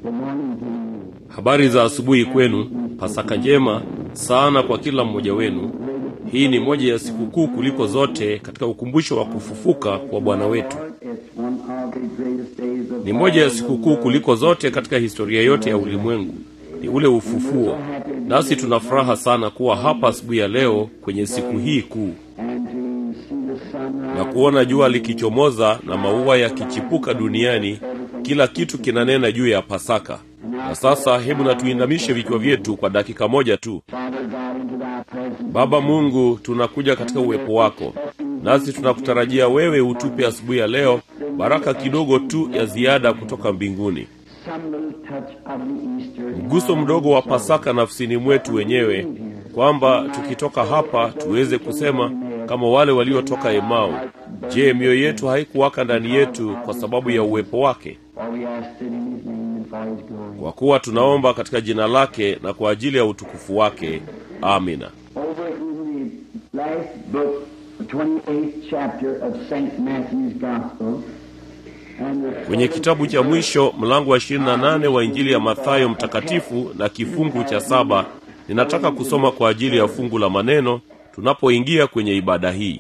Habari za asubuhi kwenu. Pasaka njema sana kwa kila mmoja wenu. Hii ni moja ya sikukuu kuliko zote katika ukumbusho wa kufufuka kwa Bwana wetu. Ni moja ya sikukuu kuliko zote katika historia yote ya ulimwengu, ni ule ufufuo. Nasi tuna furaha sana kuwa hapa asubuhi ya leo kwenye siku hii kuu na kuona jua likichomoza na maua yakichipuka duniani. Kila kitu kinanena juu ya Pasaka. Na sasa hebu na tuinamishe vichwa vyetu kwa dakika moja tu. Baba Mungu, tunakuja katika uwepo wako, nasi tunakutarajia wewe utupe asubuhi ya leo baraka kidogo tu ya ziada kutoka mbinguni, mguso mdogo wa Pasaka nafsini mwetu wenyewe, kwamba tukitoka hapa tuweze kusema kama wale waliotoka Emau, je, mioyo yetu haikuwaka ndani yetu kwa sababu ya uwepo wake? Kwa kuwa tunaomba katika jina lake na kwa ajili ya utukufu wake. Amina. Kwenye kitabu cha mwisho mlango wa 28 wa Injili ya Mathayo mtakatifu na kifungu cha saba ninataka kusoma kwa ajili ya fungu la maneno tunapoingia kwenye ibada hii.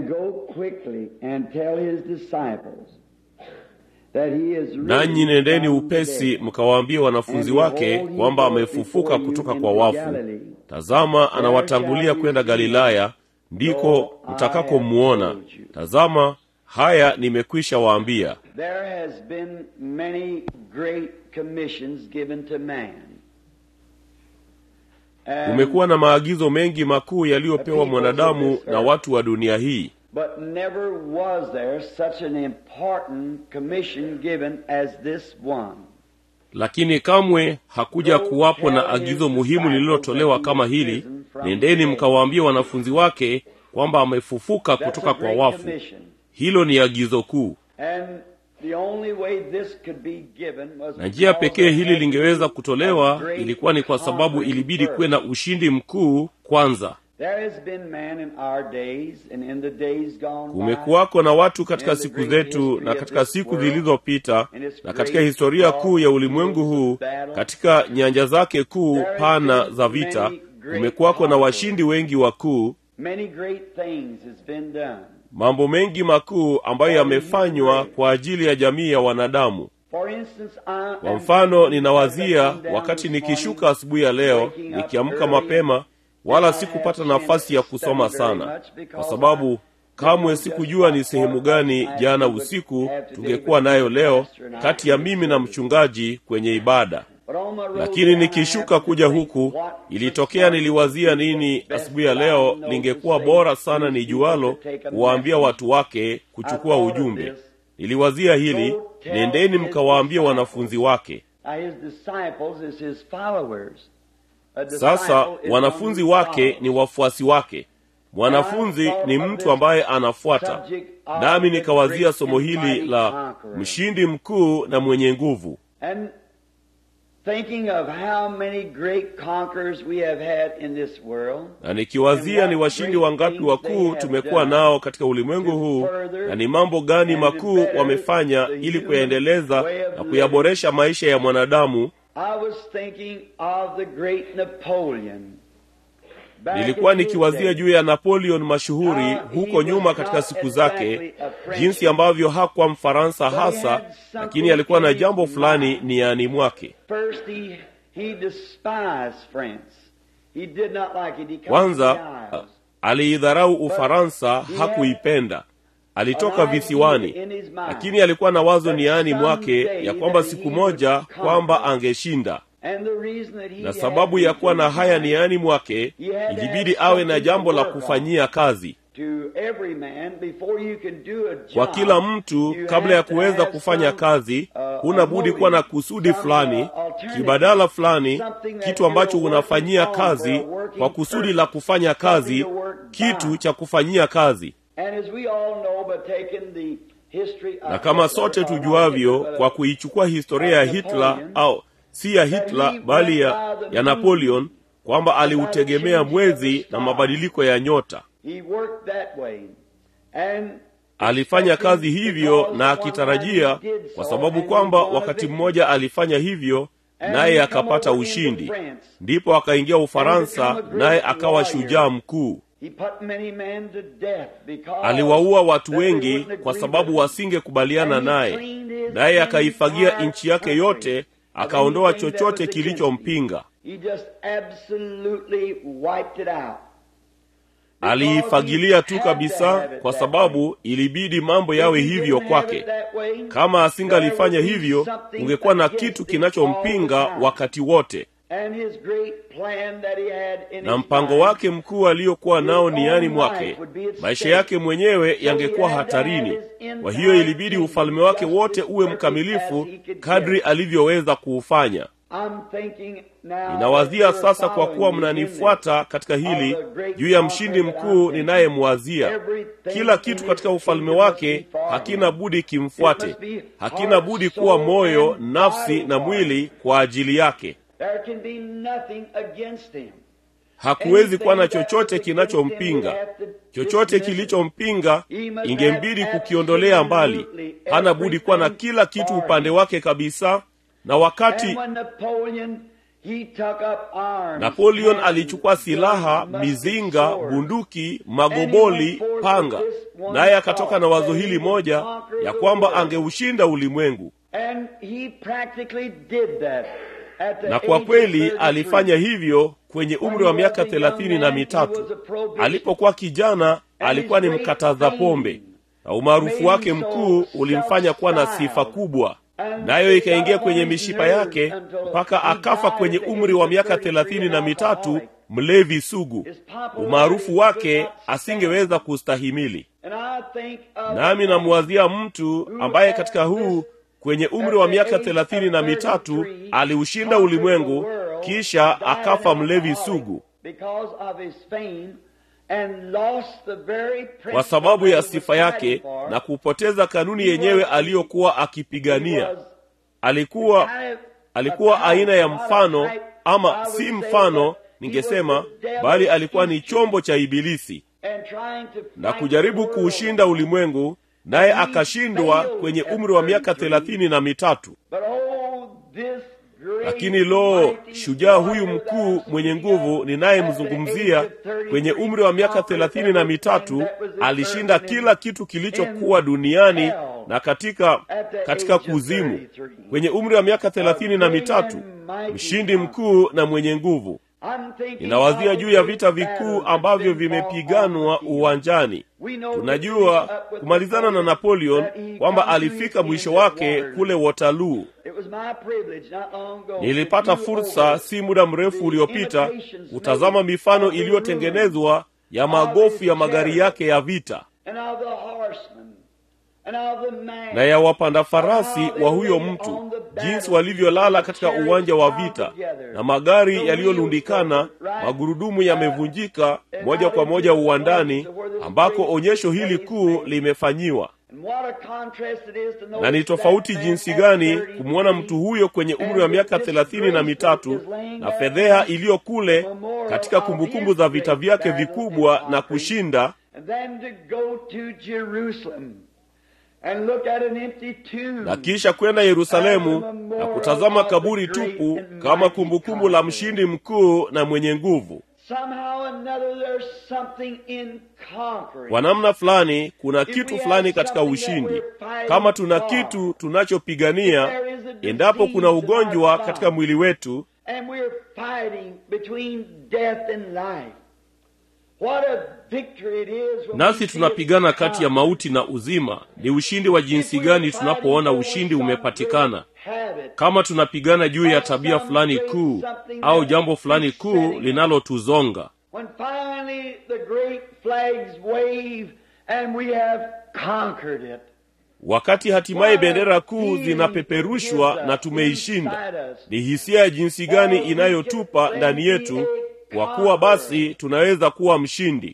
Nanyi nendeni upesi mkawaambie wanafunzi wake kwamba amefufuka kutoka kwa wafu. Tazama, anawatangulia kwenda Galilaya, ndiko mtakakomuona. Tazama, haya nimekwisha waambia. Kumekuwa na maagizo mengi makuu yaliyopewa mwanadamu na watu wa dunia hii, But never was there such an important commission given as this one. lakini kamwe hakuja kuwapo na agizo muhimu lililotolewa kama hili: nendeni mkawaambie wanafunzi wake kwamba amefufuka kutoka kwa wafu. Hilo ni agizo kuu, And the only way this could be given was na njia pekee hili lingeweza kutolewa ilikuwa ni kwa sababu ilibidi kuwe na ushindi mkuu kwanza. There has been man in our days and in the days gone by. Kumekuwako na watu katika siku zetu na katika siku zilizopita na katika historia kuu ya ulimwengu huu, katika nyanja zake kuu pana za vita, kumekuwako na washindi wengi wakuu, Many great things has been done. mambo mengi makuu ambayo yamefanywa kwa ajili ya jamii ya wanadamu. For instance, I Kwa mfano, ninawazia wakati nikishuka asubuhi ya leo, nikiamka mapema, wala sikupata nafasi ya kusoma sana, kwa sababu kamwe sikujua ni sehemu gani jana usiku tungekuwa nayo leo kati ya mimi na mchungaji kwenye ibada. Lakini nikishuka kuja huku, ilitokea niliwazia nini asubuhi ya leo lingekuwa bora sana nijualo kuwaambia watu wake kuchukua ujumbe. Niliwazia hili, nendeni mkawaambie wanafunzi wake. Sasa wanafunzi wake ni wafuasi wake. Mwanafunzi ni mtu ambaye anafuata. Nami nikawazia somo hili la mshindi mkuu na mwenye nguvu, na nikiwazia ni washindi wangapi wakuu tumekuwa nao katika ulimwengu huu, na ni mambo gani makuu wamefanya ili kuyaendeleza na kuyaboresha maisha ya mwanadamu. Nilikuwa nikiwazia juu ya Napoleon mashuhuri huko nyuma katika siku zake, jinsi ambavyo hakuwa Mfaransa hasa, lakini alikuwa na jambo fulani niani mwake. Kwanza aliidharau Ufaransa, hakuipenda. Alitoka visiwani, lakini alikuwa na wazo niani mwake ya kwamba siku moja kwamba angeshinda na sababu ya kuwa na haya niani mwake, ilibidi awe na jambo la kufanyia kazi. Kwa kila mtu, kabla ya kuweza kufanya kazi, huna budi kuwa na kusudi fulani, kibadala fulani, kitu ambacho unafanyia kazi kwa kusudi la kufanya kazi, kitu cha kufanyia kazi. Na kama sote tujuavyo, kwa kuichukua historia ya Hitler au si ya Hitler bali ya, ya Napoleon kwamba aliutegemea mwezi na mabadiliko ya nyota. alifanya kazi hivyo na akitarajia kwa sababu kwamba wakati mmoja alifanya hivyo naye akapata ushindi ndipo akaingia ufaransa naye akawa shujaa mkuu aliwaua watu wengi kwa sababu wasingekubaliana naye naye akaifagia nchi yake yote akaondoa chochote kilichompinga aliifagilia tu kabisa kwa sababu ilibidi mambo yawe hivyo kwake kama asingalifanya hivyo kungekuwa na kitu kinachompinga wakati wote na mpango wake mkuu aliokuwa nao niani mwake maisha yake mwenyewe yangekuwa hatarini kwa hiyo ilibidi ufalme wake wote uwe mkamilifu kadri alivyoweza kuufanya ninawazia sasa kwa kuwa mnanifuata katika hili juu ya mshindi mkuu ninayemwazia kila kitu katika ufalme wake hakina budi kimfuate hakina budi kuwa moyo nafsi na mwili kwa ajili yake hakuwezi kuwa na chochote kinachompinga chochote kilichompinga ingembidi kukiondolea mbali hana budi kuwa na kila kitu upande wake kabisa na wakati napoleon alichukua silaha mizinga bunduki magoboli panga naye akatoka na wazo hili moja ya kwamba angeushinda ulimwengu na kwa kweli alifanya hivyo kwenye umri wa miaka thelathini na mitatu alipokuwa kijana alikuwa ni mkataza pombe na umaarufu wake mkuu ulimfanya kuwa na sifa kubwa nayo ikaingia kwenye mishipa yake mpaka akafa kwenye umri wa miaka thelathini na mitatu mlevi sugu umaarufu wake asingeweza kustahimili nami namwazia mtu ambaye katika huu kwenye umri wa miaka thelathini na mitatu aliushinda ulimwengu kisha akafa mlevi sugu kwa sababu ya sifa yake na kupoteza kanuni yenyewe aliyokuwa akipigania alikuwa alikuwa aina ya mfano ama si mfano ningesema bali alikuwa ni chombo cha ibilisi na kujaribu kuushinda ulimwengu naye akashindwa kwenye umri wa miaka thelathini na mitatu lakini lo shujaa huyu mkuu mwenye nguvu ninayemzungumzia kwenye umri wa miaka thelathini na mitatu alishinda kila kitu kilichokuwa duniani na katika katika kuzimu kwenye umri wa miaka thelathini na mitatu mshindi mkuu na mwenye nguvu ninawazia juu ya vita vikuu ambavyo vimepiganwa uwanjani tunajua kumalizana na napoleon kwamba alifika mwisho wake kule waterloo nilipata fursa si muda mrefu uliopita kutazama mifano iliyotengenezwa ya magofu ya magari yake ya vita na ya wapanda farasi wa huyo mtu jinsi walivyolala katika uwanja wa vita na magari yaliyolundikana magurudumu yamevunjika moja kwa moja uwandani ambako onyesho hili kuu limefanyiwa na ni tofauti jinsi gani kumwona mtu huyo kwenye umri wa miaka thelathini na mitatu na fedheha iliyo kule katika kumbukumbu za vita vyake vikubwa na kushinda na kisha kwenda yerusalemu na kutazama kaburi tupu kama kumbukumbu la mshindi mkuu na mwenye nguvu kwa namna fulani kuna kitu fulani katika ushindi kama tuna kitu tunachopigania endapo kuna ugonjwa katika mwili wetu nasi tunapigana kati ya mauti na uzima ni ushindi wa jinsi gani tunapoona ushindi umepatikana kama tunapigana juu ya tabia fulani kuu au jambo fulani kuu linalotuzonga wakati hatimaye bendera kuu zinapeperushwa na tumeishinda ni hisia ya jinsi gani inayotupa ndani yetu kwa kuwa basi tunaweza kuwa mshindi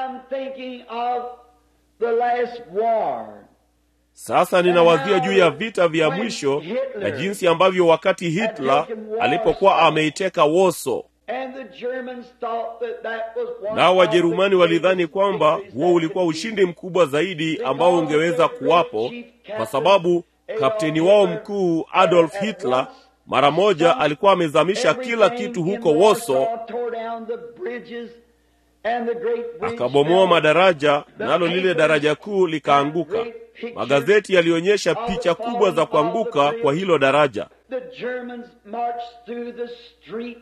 sasa ninawazia juu ya vita vya mwisho na jinsi ambavyo wakati hitler alipokuwa ameiteka woso And the Germans thought that that was one nao of wajerumani the walidhani greatest kwamba victories huo that ulikuwa could be ushindi mkubwa zaidi ambao ungeweza kuwapo kwa sababu kapteni wao mkuu adolf hitler mara moja alikuwa amezamisha kila kitu huko woso akabomoa madaraja nalo lile daraja kuu likaanguka magazeti yalionyesha picha kubwa za kuanguka kwa hilo daraja The Germans marched through the street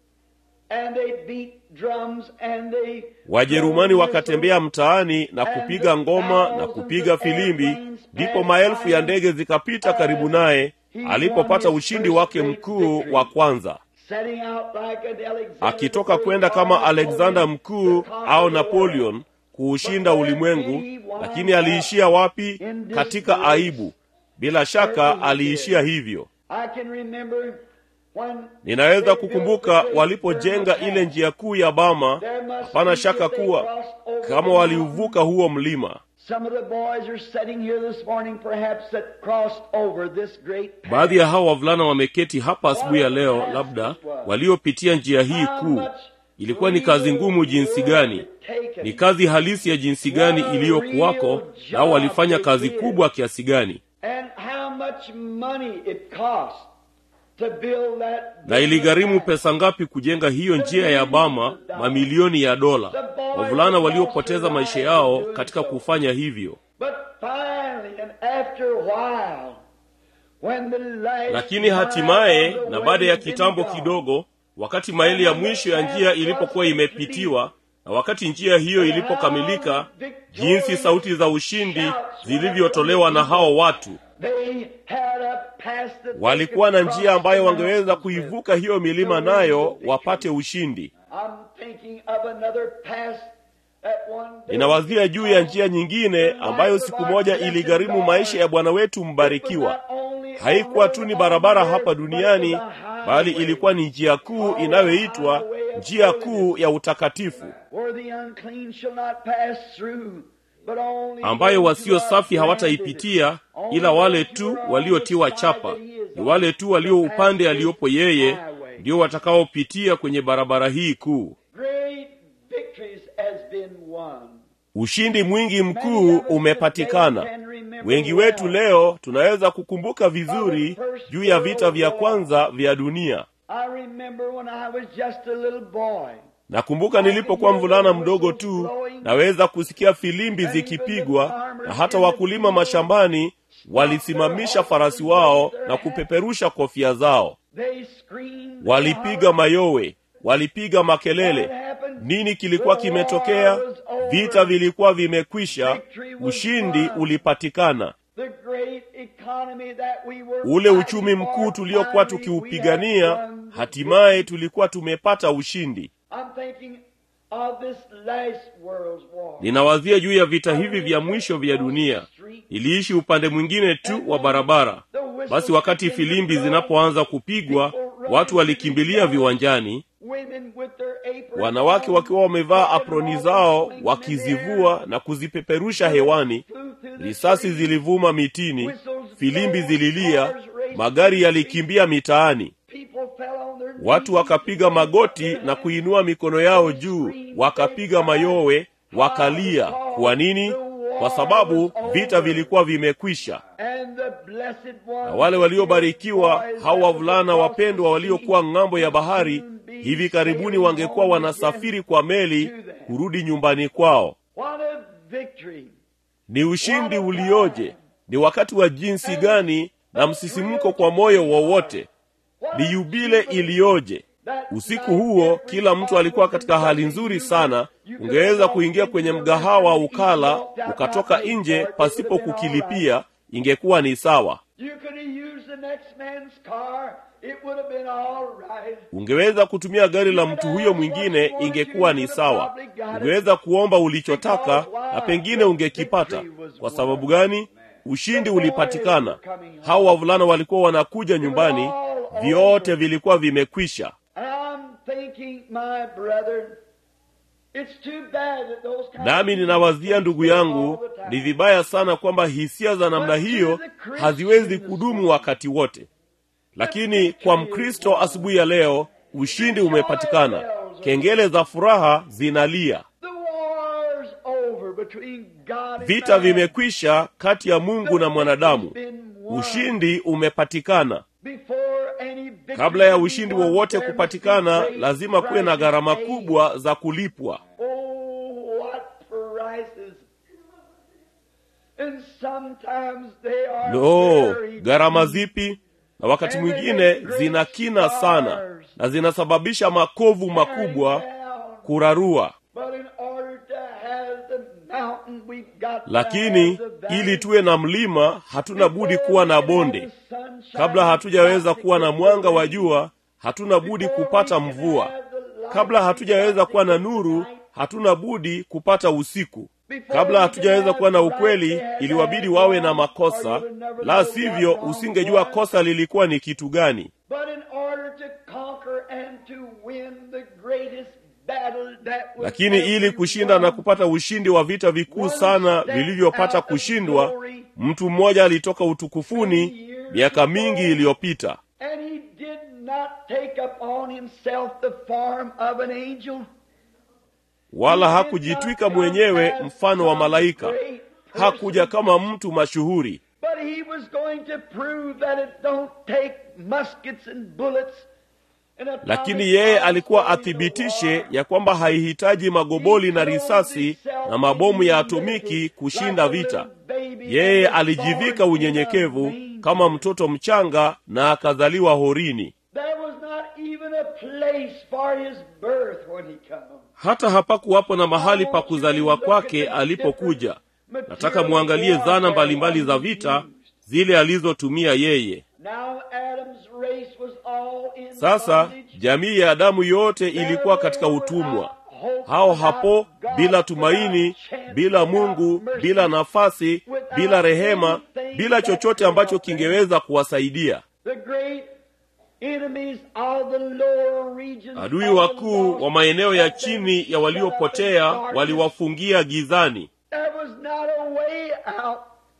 and they beat drums and they wajerumani wakatembea mtaani na kupiga ngoma na kupiga filimbi ndipo maelfu ya ndege zikapita karibu naye alipopata ushindi wake mkuu wa kwanza setting out like an Alexander akitoka kwenda kama alexander mkuu au napoleon kuushinda ulimwengu lakini aliishia wapi katika aibu bila shaka aliishia hivyo I can remember when ninaweza they kukumbuka built the great walipojenga German ile njia kuu ya bama There must hapana be shaka if they kuwa crossed over kama the waliuvuka huo mlima Some of the boys are sitting here this morning, perhaps that crossed over this great path. baadhi ya hawa wavulana wameketi hapa asubuhi ya leo labda waliopitia njia hii kuu ilikuwa ni kazi ngumu jinsi gani ni kazi halisi ya jinsi gani iliyokuwako nao walifanya kazi kubwa kiasi gani And how much money it cost to build that. na iligharimu pesa ngapi kujenga hiyo njia ya bama mamilioni ya dola wavulana waliopoteza maisha yao katika kufanya hivyo But finally, and after a while, when the last lakini hatimaye mile of na the baada ya way had kitambo been kidogo wakati maili ya mwisho ya njia ilipokuwa imepitiwa na wakati njia hiyo ilipokamilika jinsi sauti za ushindi zilivyotolewa na hao watu They had a pass that they walikuwa na could njia ambayo cross the wangeweza mountains kuivuka hiyo milima nayo wapate ushindi I'm thinking of another pass that one day. ninawazia juu ya njia nyingine ambayo siku moja iligharimu maisha ya bwana wetu mbarikiwa haikuwa tu ni barabara hapa duniani bali ilikuwa ni njia kuu inayoitwa njia kuu ya utakatifu Where the unclean shall not pass through, but only ambayo those wasio who are safi planted. hawataipitia ila wale tu waliotiwa chapa ni wale tu walio upande aliyopo yeye ndio watakaopitia kwenye barabara hii kuu Great victories has been won. ushindi mwingi mkuu umepatikana wengi wetu leo tunaweza kukumbuka vizuri juu ya vita vya kwanza vya dunia I remember when I was just a little boy. nakumbuka nilipokuwa mvulana mdogo tu naweza kusikia filimbi zikipigwa na hata wakulima mashambani walisimamisha farasi wao na kupeperusha kofia zao They screamed. walipiga mayowe walipiga makelele nini kilikuwa kimetokea vita vilikuwa vimekwisha ushindi ulipatikana The great economy that we were ule uchumi fighting mkuu for, tuliokuwa finally we tukiupigania had won the hatimaye tulikuwa tumepata ushindi I'm thinking of this last world's war. ninawazia juu ya vita hivi vya mwisho vya dunia iliishi upande mwingine tu wa barabara basi wakati filimbi zinapoanza kupigwa watu walikimbilia viwanjani Women with their aprons wanawake on, wakiwa wamevaa flying aproni off zao and swinging in the wakizivua air. na kuzipeperusha hewani Flew through the risasi streets. zilivuma mitini filimbi zililia magari yalikimbia mitaani People fell on their watu knees. wakapiga magoti na kuinua mikono yao juu wakapiga mayowe wakalia kwa nini kwa sababu vita vilikuwa vimekwisha And the blessed ones na wale waliobarikiwa hao wavulana wapendwa waliokuwa ng'ambo ya bahari hivi karibuni wangekuwa wanasafiri kwa meli kurudi nyumbani kwao What a victory. ni ushindi ulioje ni wakati wa jinsi gani na msisimko kwa moyo wowote ni yubile iliyoje usiku huo kila mtu alikuwa katika hali nzuri sana ungeweza kuingia kwenye mgahawa ukala ukatoka nje pasipo kukilipia ingekuwa ni sawa You could have used the next man's car. It would have been all right. ungeweza kutumia gari la mtu huyo mwingine ingekuwa ni sawa ungeweza kuomba ulichotaka na pengine ungekipata kwa sababu gani ushindi ulipatikana hao wavulana walikuwa wanakuja nyumbani vyote vilikuwa vimekwisha And I'm thinking, my brother, it's too bad that those kind nami of ninawazia ndugu yangu all the time. ni vibaya sana kwamba hisia za namna hiyo haziwezi kudumu wakati wote lakini kwa mkristo asubuhi ya leo ushindi umepatikana kengele za furaha zinalia The war's over between God and vita man. vimekwisha kati ya mungu na mwanadamu The victory's been won. ushindi umepatikana Before any victory kabla ya can be ushindi won, wowote there must kupatikana be great lazima kuwe na prices gharama paid. kubwa za kulipwa Oh, what prices! And sometimes they are lo very gharama deep. zipi na wakati mwingine zina kina sana na zinasababisha makovu makubwa Down. kurarua But in order to have the mountain, we've got to lakini have the valley. ili tuwe na mlima hatuna budi kuwa na bonde Before we can have the sunshine, kabla hatujaweza we've got kuwa to na get mwanga the wa rain. jua hatuna budi Before kupata we can mvua have the light, kabla hatujaweza we've kuwa got na to get nuru the night. hatuna budi kupata usiku Before kabla we hatujaweza can kuwa na have ukweli right, they had iliwabidi to wawe have na wrong, makosa or you would never la know sivyo what wrong usingejua was. kosa lilikuwa ni kitu gani But in order to conquer and to win the greatest battle that was lakini ili ever kushinda won, na kupata ushindi wa vita vikuu sana vilivyopata kushindwa mtu mmoja alitoka utukufuni miaka mingi iliyopita and he did not take upon himself the form of an angel. wala hakujitwika mwenyewe mfano wa malaika hakuja kama mtu mashuhuri But he was going to prove that it don't take muskets and bullets and atomic lakini yeye alikuwa bombs to athibitishe war. ya kwamba haihitaji magoboli na risasi na mabomu ya atomiki kushinda vita yeye alijivika unyenyekevu kama mtoto mchanga na akazaliwa horini There was not even a place for his birth when he came. hata hapakuwapo na mahali pa kuzaliwa kwake alipokuja nataka mwangalie zana mbalimbali za vita zile alizotumia yeye Now Adam's race was all in sasa bondage. jamii ya adamu yote ilikuwa katika utumwa hao hapo bila tumaini bila mungu bila nafasi bila rehema bila chochote ambacho kingeweza kuwasaidia The great enemies of the lower regions adui of the wakuu lost wa maeneo ya had been chini ya shut waliopotea up in darkness. waliwafungia gizani There was not a way out.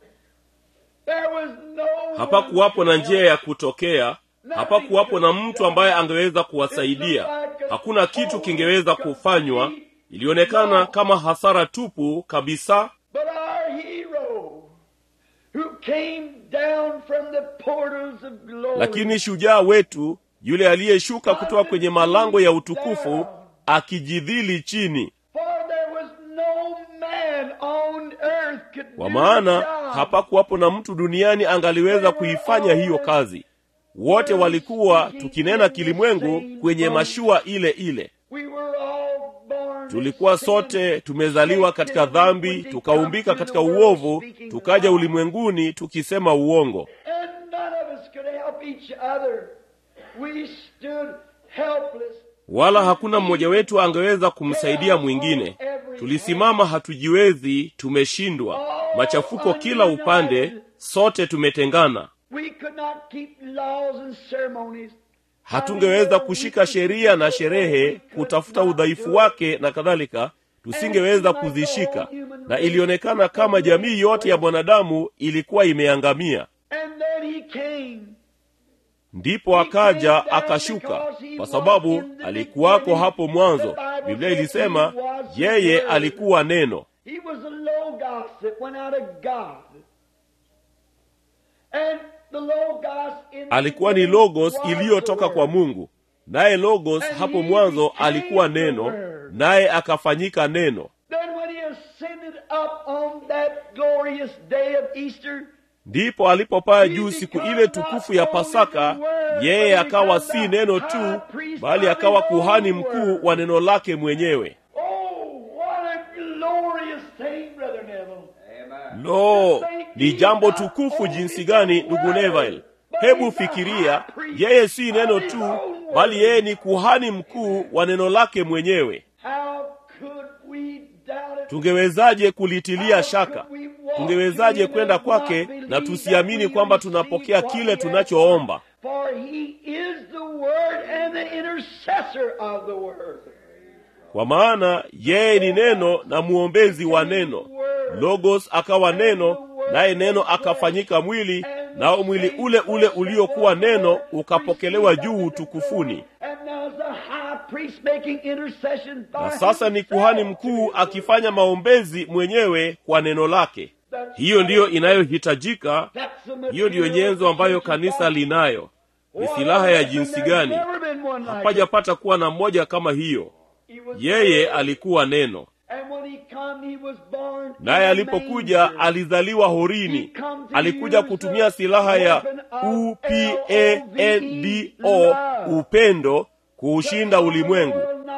There was no hapakuwapo na one to njia help. ya kutokea hapakuwapo na mtu ambaye angeweza kuwasaidia hakuna kitu kingeweza kufanywa ilionekana kama hasara tupu kabisa But our hero, who came down from the portals of glory, lakini shujaa wetu yule aliyeshuka kutoka kwenye malango ya utukufu akijidhili chini for there was no man on earth could kwa do maana the job. hapakuwapo na mtu duniani angaliweza kuifanya hiyo kazi wote walikuwa tukinena kilimwengu kwenye mashua ile ile We were all born tulikuwa in sin. sote tumezaliwa katika dhambi tukaumbika katika uovu tukaja ulimwenguni tukisema uongo And none of us could help each other. We stood helpless. wala hakuna mmoja wetu angeweza kumsaidia mwingine tulisimama hatujiwezi tumeshindwa machafuko kila upande sote tumetengana We could not keep laws and ceremonies. hatungeweza kushika sheria na sherehe kutafuta udhaifu wake na kadhalika tusingeweza kuzishika na ilionekana kama jamii yote ya mwanadamu ilikuwa imeangamia And then he came. ndipo akaja akashuka kwa sababu alikuwako hapo mwanzo biblia ilisema yeye alikuwa neno He was the logos that went out of God. And the logos in the alikuwa ni beginning logos was the iliyotoka kwa Word. mungu naye logos hapo mwanzo alikuwa neno naye akafanyika neno Then when he ascended up on that glorious day of Easter, ndipo alipopaa juu siku ile tukufu ya pasaka yeye akawa si neno tu bali akawa kuhani mkuu wa neno lake mwenyewe oh, what a glorious thing, Brother Neville. lo ni jambo tukufu jinsi gani ndugu neville hebu fikiria yeye si neno tu bali yeye ni kuhani mkuu wa neno lake mwenyewe How could we doubt it? tungewezaje kulitilia shaka tungewezaje kwenda kwake na tusiamini kwamba tunapokea kile tunachoomba For he is the Word and the intercessor of the Word. kwa maana yeye ni neno na mwombezi wa neno logos akawa neno naye neno akafanyika mwili nao mwili ule ule uliokuwa neno ukapokelewa juu utukufuni And now as the priest making intercession by na sasa ni kuhani mkuu akifanya maombezi mwenyewe kwa neno lake hiyo ndiyo inayohitajika That's the hiyo ndiyo nyenzo ambayo kanisa linayo ni silaha ya jinsi gani hapajapata kuwa na mmoja kama hiyo yeye alikuwa neno naye alipokuja alizaliwa horini alikuja kutumia silaha ya upendo upendo kuushinda ulimwengu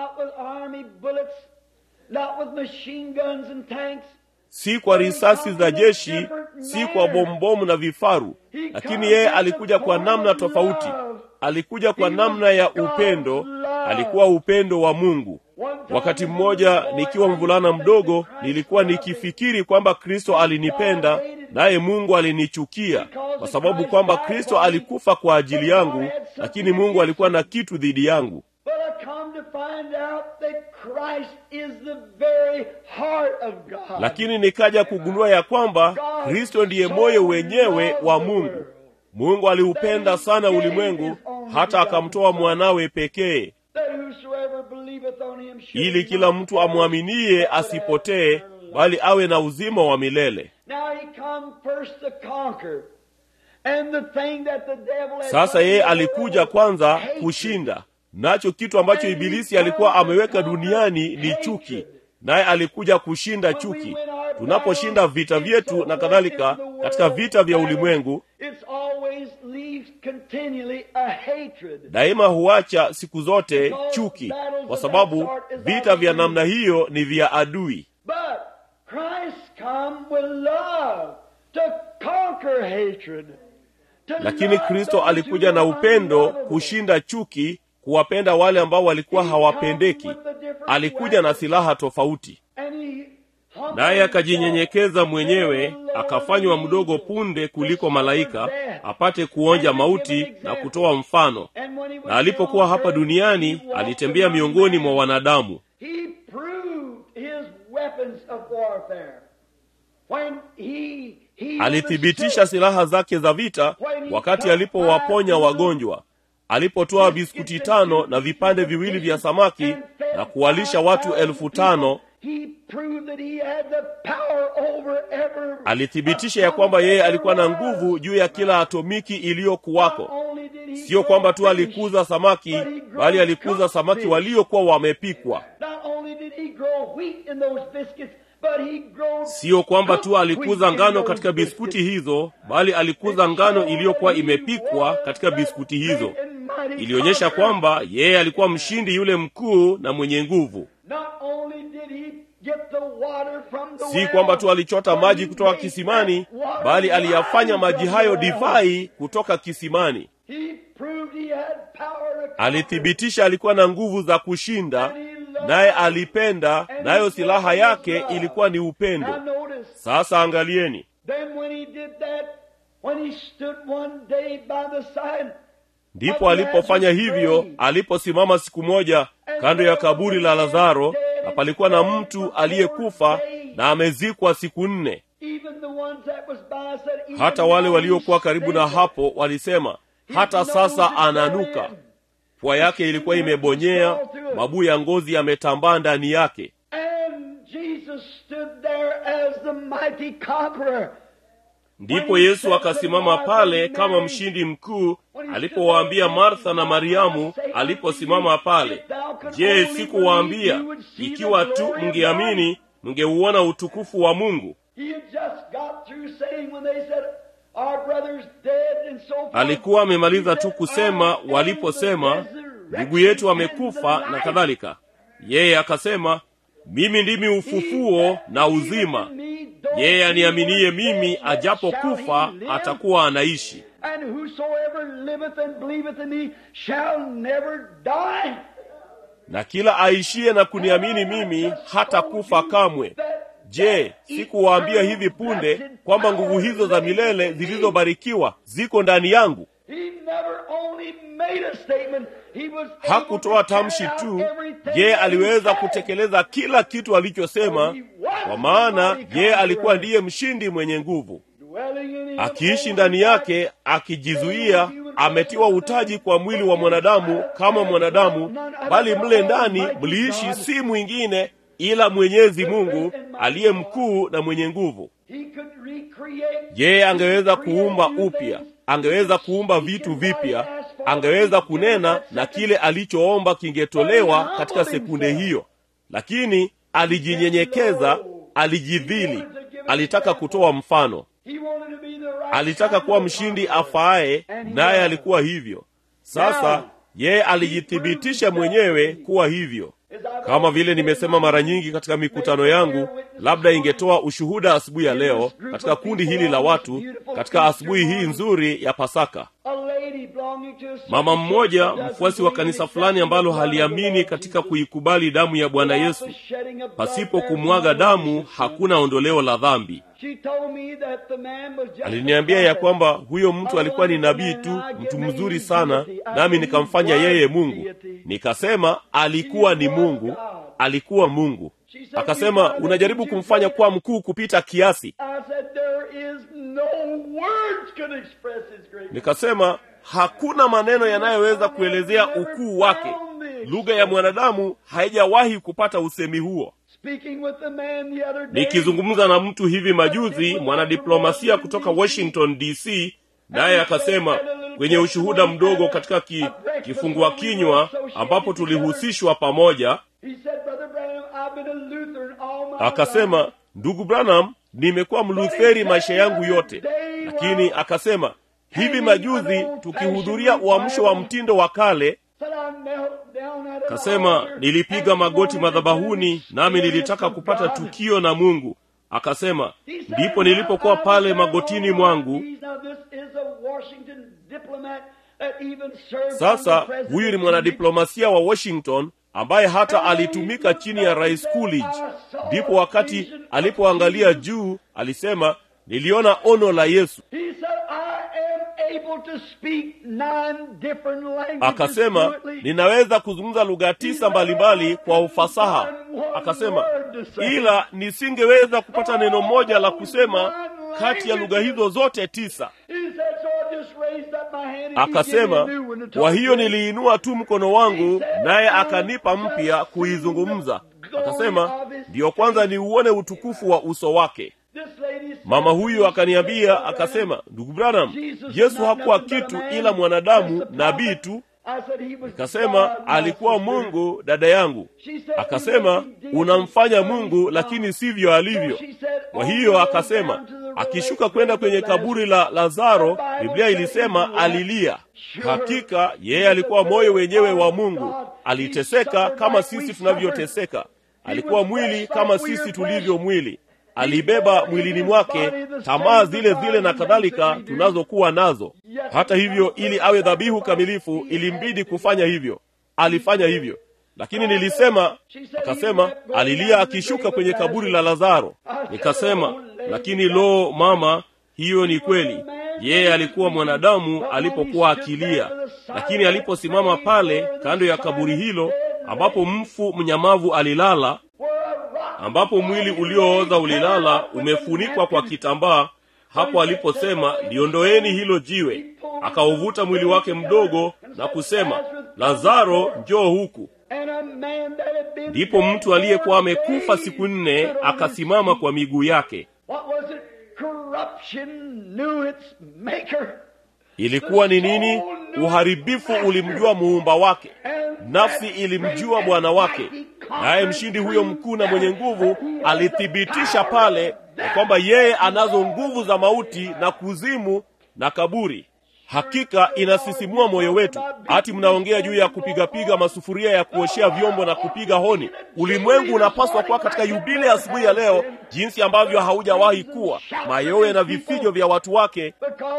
si kwa risasi za jeshi si kwa bombomu na vifaru lakini yeye alikuja kwa namna tofauti alikuja kwa namna ya upendo alikuwa upendo wa mungu wakati mmoja nikiwa mvulana mdogo nilikuwa nikifikiri kwamba kristo alinipenda naye mungu alinichukia kwa sababu kwamba kristo alikufa kwa ajili yangu lakini mungu alikuwa na kitu dhidi yangu But I come to find out that Christ is the very heart of God. lakini nikaja kugundua ya kwamba kristo ndiye moyo wenyewe wa mungu mungu aliupenda sana ulimwengu hata akamtoa mwanawe pekee That whosoever believeth on him should ili kila mtu amwaminie asipotee bali awe na uzima wa milele Now he come first to conquer. And the thing that the devil had sasa done yeye in the alikuja world, kwanza hatred. kushinda nacho kitu ambacho ibilisi alikuwa ameweka duniani ni chuki naye alikuja kushinda chuki tunaposhinda vita vyetu na kadhalika katika vita vya ulimwengu It's always leaves continually a hatred. daima huacha siku zote chuki kwa sababu vita vya namna hiyo ni vya adui But Christ come with love to conquer hatred. To lakini love kristo those alikuja who na are upendo unlovable. kushinda chuki kuwapenda wale ambao walikuwa hawapendeki alikuja na silaha tofauti And he humbled naye himself, akajinyenyekeza mwenyewe made a lower akafanywa than mdogo angels, punde to kuliko suffer malaika death. apate kuonja And to give mauti an na example. kutoa mfano And when he was na alipokuwa on hapa earth, duniani he walked alitembea among miongoni men. mwa wanadamu He proved his weapons of warfare. When he, he alithibitisha silaha zake za vita wakati alipowaponya wagonjwa alipotoa biskuti tano na vipande viwili vya samaki na kuwalisha watu elfu tano He proved that he had the power over every alithibitisha ya kwamba yeye alikuwa na nguvu juu ya kila atomiki iliyokuwako sio kwamba tu alikuza samaki bali alikuza samaki waliokuwa wamepikwa sio kwamba tu alikuza ngano katika biskuti hizo bali alikuza ngano iliyokuwa imepikwa katika biskuti hizo ilionyesha kwamba yeye alikuwa mshindi yule mkuu na mwenye nguvu si kwamba tu alichota maji kutoka kisimani bali aliyafanya maji hayo divai kutoka kisimani alithibitisha alikuwa na nguvu za kushinda naye alipenda nayo silaha yake ilikuwa ni upendo sasa angalieni ndipo alipofanya hivyo aliposimama siku moja kando ya kaburi la lazaro na palikuwa na mtu aliyekufa na amezikwa siku nne hata wale waliokuwa karibu na hapo walisema hata sasa ananuka pua yake ilikuwa imebonyea mabuu ya ngozi yametambaa ndani yake ndipo yesu akasimama pale kama mshindi mkuu alipowaambia martha na mariamu aliposimama pale je sikuwaambia ikiwa tu mngeamini mngeuona utukufu wa mungu alikuwa amemaliza tu kusema waliposema ndugu yetu amekufa na kadhalika yeye akasema mimi ndimi ufufuo na uzima yeye aniaminiye mimi ajapokufa atakuwa anaishi na kila aishiye na kuniamini mimi hata kufa kamwe je sikuwaambia hivi punde kwamba nguvu hizo za milele zilizobarikiwa ziko ndani yangu hakutoa tamshi tu je aliweza kutekeleza kila kitu alichosema kwa maana yeye alikuwa ndiye mshindi mwenye nguvu akiishi ndani yake akijizuia ametiwa utaji kwa mwili wa mwanadamu kama mwanadamu, bali mle ndani mliishi si mwingine ila Mwenyezi Mungu aliye mkuu na mwenye nguvu. Yeye angeweza kuumba upya, angeweza kuumba vitu vipya, angeweza kunena na kile alichoomba kingetolewa katika sekunde hiyo, lakini alijinyenyekeza, alijidhili, alitaka kutoa mfano, alitaka kuwa mshindi afaaye, naye alikuwa hivyo. Sasa yeye alijithibitisha mwenyewe kuwa hivyo. Kama vile nimesema mara nyingi katika mikutano yangu, labda ingetoa ushuhuda asubuhi ya leo katika kundi hili la watu, katika asubuhi hii nzuri ya Pasaka. Mama mmoja mfuasi wa kanisa fulani ambalo haliamini katika kuikubali damu ya Bwana Yesu, pasipo kumwaga damu hakuna ondoleo la dhambi. Aliniambia ya kwamba huyo mtu alikuwa ni nabii tu, mtu mzuri sana, nami nikamfanya yeye Mungu. Nikasema alikuwa ni Mungu, alikuwa Mungu. Akasema unajaribu kumfanya kuwa mkuu kupita kiasi. Nikasema hakuna maneno yanayoweza kuelezea ukuu wake. Lugha ya mwanadamu haijawahi kupata usemi huo. Nikizungumza na mtu hivi majuzi, mwanadiplomasia kutoka Washington DC, naye akasema kwenye ushuhuda mdogo katika ki, kifungua kinywa ambapo tulihusishwa pamoja, akasema ndugu Branham, nimekuwa Mlutheri maisha yangu yote, lakini akasema hivi majuzi tukihudhuria uamsho wa mtindo wa kale Kasema nilipiga magoti madhabahuni, nami nilitaka kupata tukio na Mungu. Akasema ndipo nilipokuwa pale magotini mwangu. Sasa huyu ni mwanadiplomasia wa Washington ambaye hata alitumika chini ya Rais Coolidge. Ndipo wakati alipoangalia juu alisema, niliona ono la Yesu. Akasema ninaweza kuzungumza lugha tisa mbalimbali kwa ufasaha. Akasema ila nisingeweza kupata neno moja la kusema kati ya lugha hizo zote tisa. Akasema kwa hiyo niliinua tu mkono wangu, naye akanipa mpya kuizungumza. Akasema ndiyo kwanza niuone utukufu wa uso wake. Mama huyu akaniambia, akasema, ndugu Branham, Yesu hakuwa kitu ila mwanadamu, nabii tu. Nikasema alikuwa Mungu, dada yangu. Akasema unamfanya Mungu, lakini sivyo alivyo. Kwa hiyo akasema akishuka kwenda kwenye kaburi la Lazaro, Biblia ilisema alilia. Hakika yeye alikuwa moyo wenyewe wa Mungu, aliteseka kama sisi tunavyoteseka, alikuwa mwili kama sisi tulivyo mwili alibeba mwilini mwake tamaa zile zile na kadhalika tunazokuwa nazo. Hata hivyo, ili awe dhabihu kamilifu, ilimbidi kufanya hivyo. Alifanya hivyo, lakini nilisema, akasema alilia akishuka kwenye kaburi la Lazaro. Nikasema, lakini lo, mama, hiyo ni kweli. Yeye alikuwa mwanadamu alipokuwa akilia, lakini aliposimama pale kando ya kaburi hilo ambapo mfu mnyamavu alilala ambapo mwili uliooza ulilala umefunikwa kwa kitambaa. Hapo aliposema liondoeni hilo jiwe, akauvuta mwili wake mdogo na kusema, Lazaro, njoo huku. Ndipo mtu aliyekuwa amekufa siku nne akasimama kwa miguu yake. Ilikuwa ni nini? Uharibifu ulimjua muumba wake, nafsi ilimjua bwana wake, naye mshindi huyo mkuu na mwenye nguvu alithibitisha pale ya kwamba yeye anazo nguvu za mauti na kuzimu na kaburi. Hakika inasisimua moyo wetu. Hati mnaongea juu ya kupigapiga masufuria ya kuoshea vyombo na kupiga honi. Ulimwengu unapaswa kuwa katika yubile asubuhi ya leo, jinsi ambavyo haujawahi kuwa, mayowe na vifijo vya watu wake,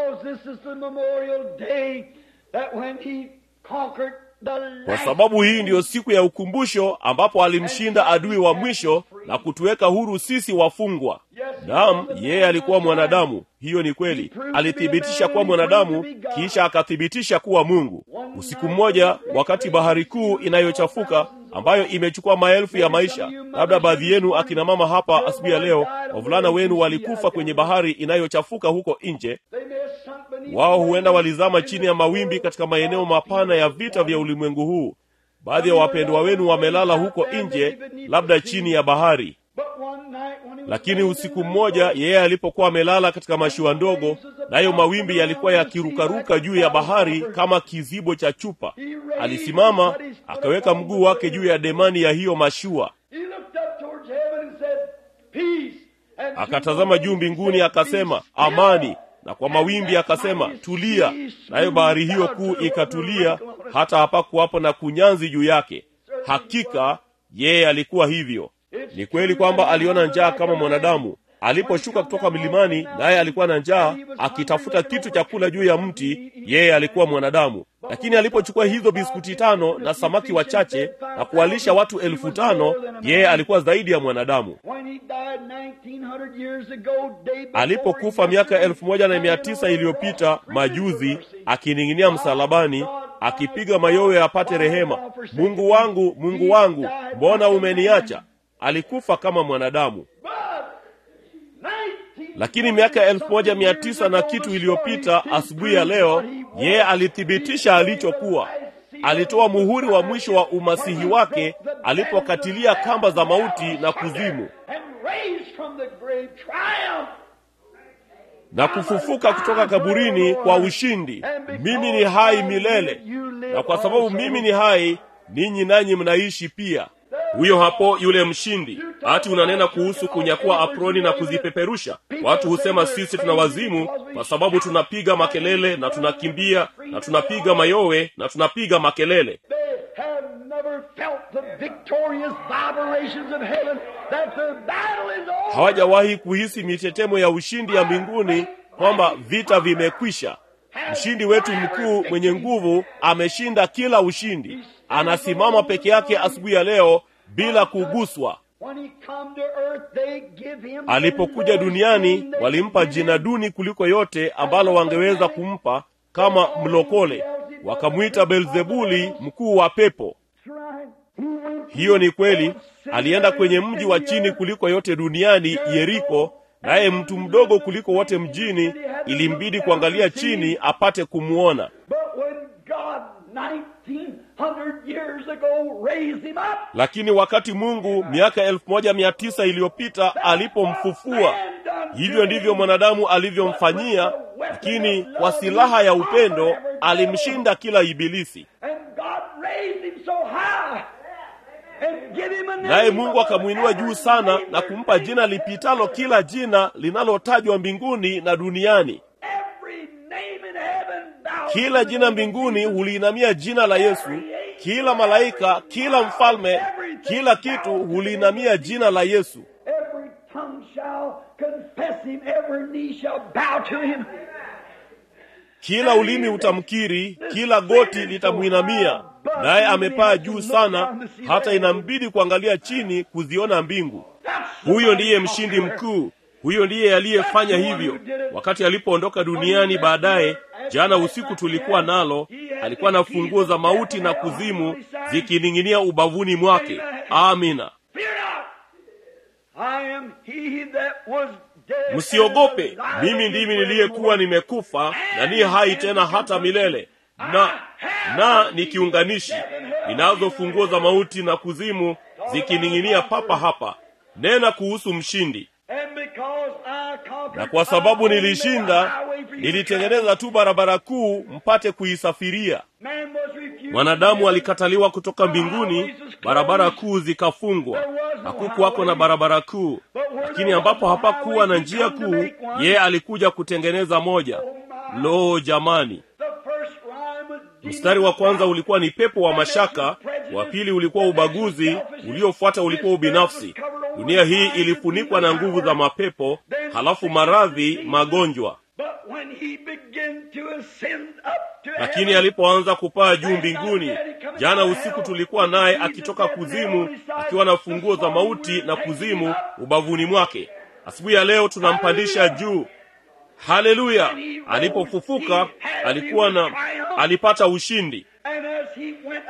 kwa sababu hii ndiyo siku ya ukumbusho ambapo alimshinda adui wa mwisho na kutuweka huru sisi wafungwa. Naam, yeye alikuwa mwanadamu, hiyo ni kweli. Alithibitisha kuwa mwanadamu, kisha akathibitisha kuwa Mungu. Usiku mmoja, wakati bahari kuu inayochafuka ambayo imechukua maelfu ya maisha, labda baadhi yenu akina mama hapa asubuhi ya leo, wavulana wenu walikufa kwenye bahari inayochafuka huko nje, wao huenda walizama chini ya mawimbi katika maeneo mapana ya vita vya ulimwengu huu baadhi ya wapendwa wenu wamelala huko nje labda chini ya bahari lakini usiku mmoja yeye alipokuwa amelala katika mashua ndogo nayo mawimbi yalikuwa yakirukaruka juu ya bahari kama kizibo cha chupa alisimama akaweka mguu wake juu ya demani ya hiyo mashua akatazama juu mbinguni akasema amani na kwa mawimbi akasema tulia nayo bahari hiyo kuu ikatulia hata hapakuwapo na kunyanzi juu yake hakika yeye alikuwa hivyo ni kweli kwamba aliona njaa kama mwanadamu aliposhuka kutoka milimani naye alikuwa na njaa akitafuta kitu cha kula juu ya mti yeye alikuwa mwanadamu lakini alipochukua hizo biskuti tano na samaki wachache na kuwalisha watu elfu tano yeye alikuwa zaidi ya mwanadamu alipokufa miaka elfu moja na mia tisa iliyopita majuzi akining'inia msalabani akipiga mayowe apate rehema mungu wangu mungu wangu mbona umeniacha alikufa kama mwanadamu lakini miaka elfu moja mia tisa na kitu iliyopita asubuhi ya leo yeye alithibitisha alichokuwa alitoa muhuri wa mwisho wa umasihi wake alipokatilia kamba za mauti na kuzimu na kufufuka kutoka kaburini kwa ushindi mimi ni hai milele na kwa sababu mimi ni hai ninyi nanyi mnaishi pia huyo hapo yule mshindi hati unanena kuhusu kunyakua aproni na kuzipeperusha watu husema sisi tuna wazimu kwa sababu tunapiga makelele na tunakimbia na tunapiga mayowe na tunapiga makelele hawajawahi kuhisi mitetemo ya ushindi ya mbinguni kwamba vita vimekwisha mshindi wetu mkuu mwenye nguvu ameshinda kila ushindi anasimama peke yake asubuhi ya leo bila kuguswa alipokuja duniani walimpa jina duni kuliko yote ambalo wangeweza kumpa kama mlokole wakamwita belzebuli mkuu wa pepo hiyo ni kweli alienda kwenye mji wa chini kuliko yote duniani yeriko naye mtu mdogo kuliko wote mjini ilimbidi kuangalia chini apate kumwona lakini wakati mungu miaka elfu moja mia tisa iliyopita alipomfufua hivyo ndivyo mwanadamu alivyomfanyia lakini kwa silaha ya upendo alimshinda kila ibilisi naye mungu akamwinua juu sana na kumpa jina lipitalo kila jina linalotajwa mbinguni na duniani kila jina mbinguni huliinamia jina la yesu kila malaika kila mfalme kila kitu huliinamia jina la yesu kila ulimi utamkiri kila goti litamwinamia naye amepaa juu sana hata inambidi kuangalia chini kuziona mbingu huyo ndiye mshindi mkuu huyo ndiye aliyefanya hivyo wakati alipoondoka duniani baadaye jana usiku tulikuwa nalo alikuwa na funguo za mauti na kuzimu zikining'inia ubavuni mwake amina msiogope mimi ndimi niliyekuwa nimekufa na niye hai tena hata milele na na ni kiunganishi ninazo funguo za mauti na kuzimu zikining'inia papa hapa nena kuhusu mshindi na kwa sababu nilishinda nilitengeneza tu barabara kuu mpate kuisafiria mwanadamu alikataliwa kutoka mbinguni barabara kuu zikafungwa hakukuwako na barabara kuu lakini ambapo hapakuwa na njia kuu yeye alikuja kutengeneza moja lo jamani mstari wa kwanza ulikuwa ni pepo wa mashaka wa pili ulikuwa ubaguzi uliofuata ulikuwa ubinafsi dunia hii ilifunikwa na nguvu za mapepo halafu maradhi magonjwa lakini alipoanza kupaa juu mbinguni jana usiku tulikuwa naye akitoka kuzimu akiwa na funguo za mauti na kuzimu ubavuni mwake asubuhi ya leo tunampandisha juu haleluya alipofufuka alikuwa na alipata ushindi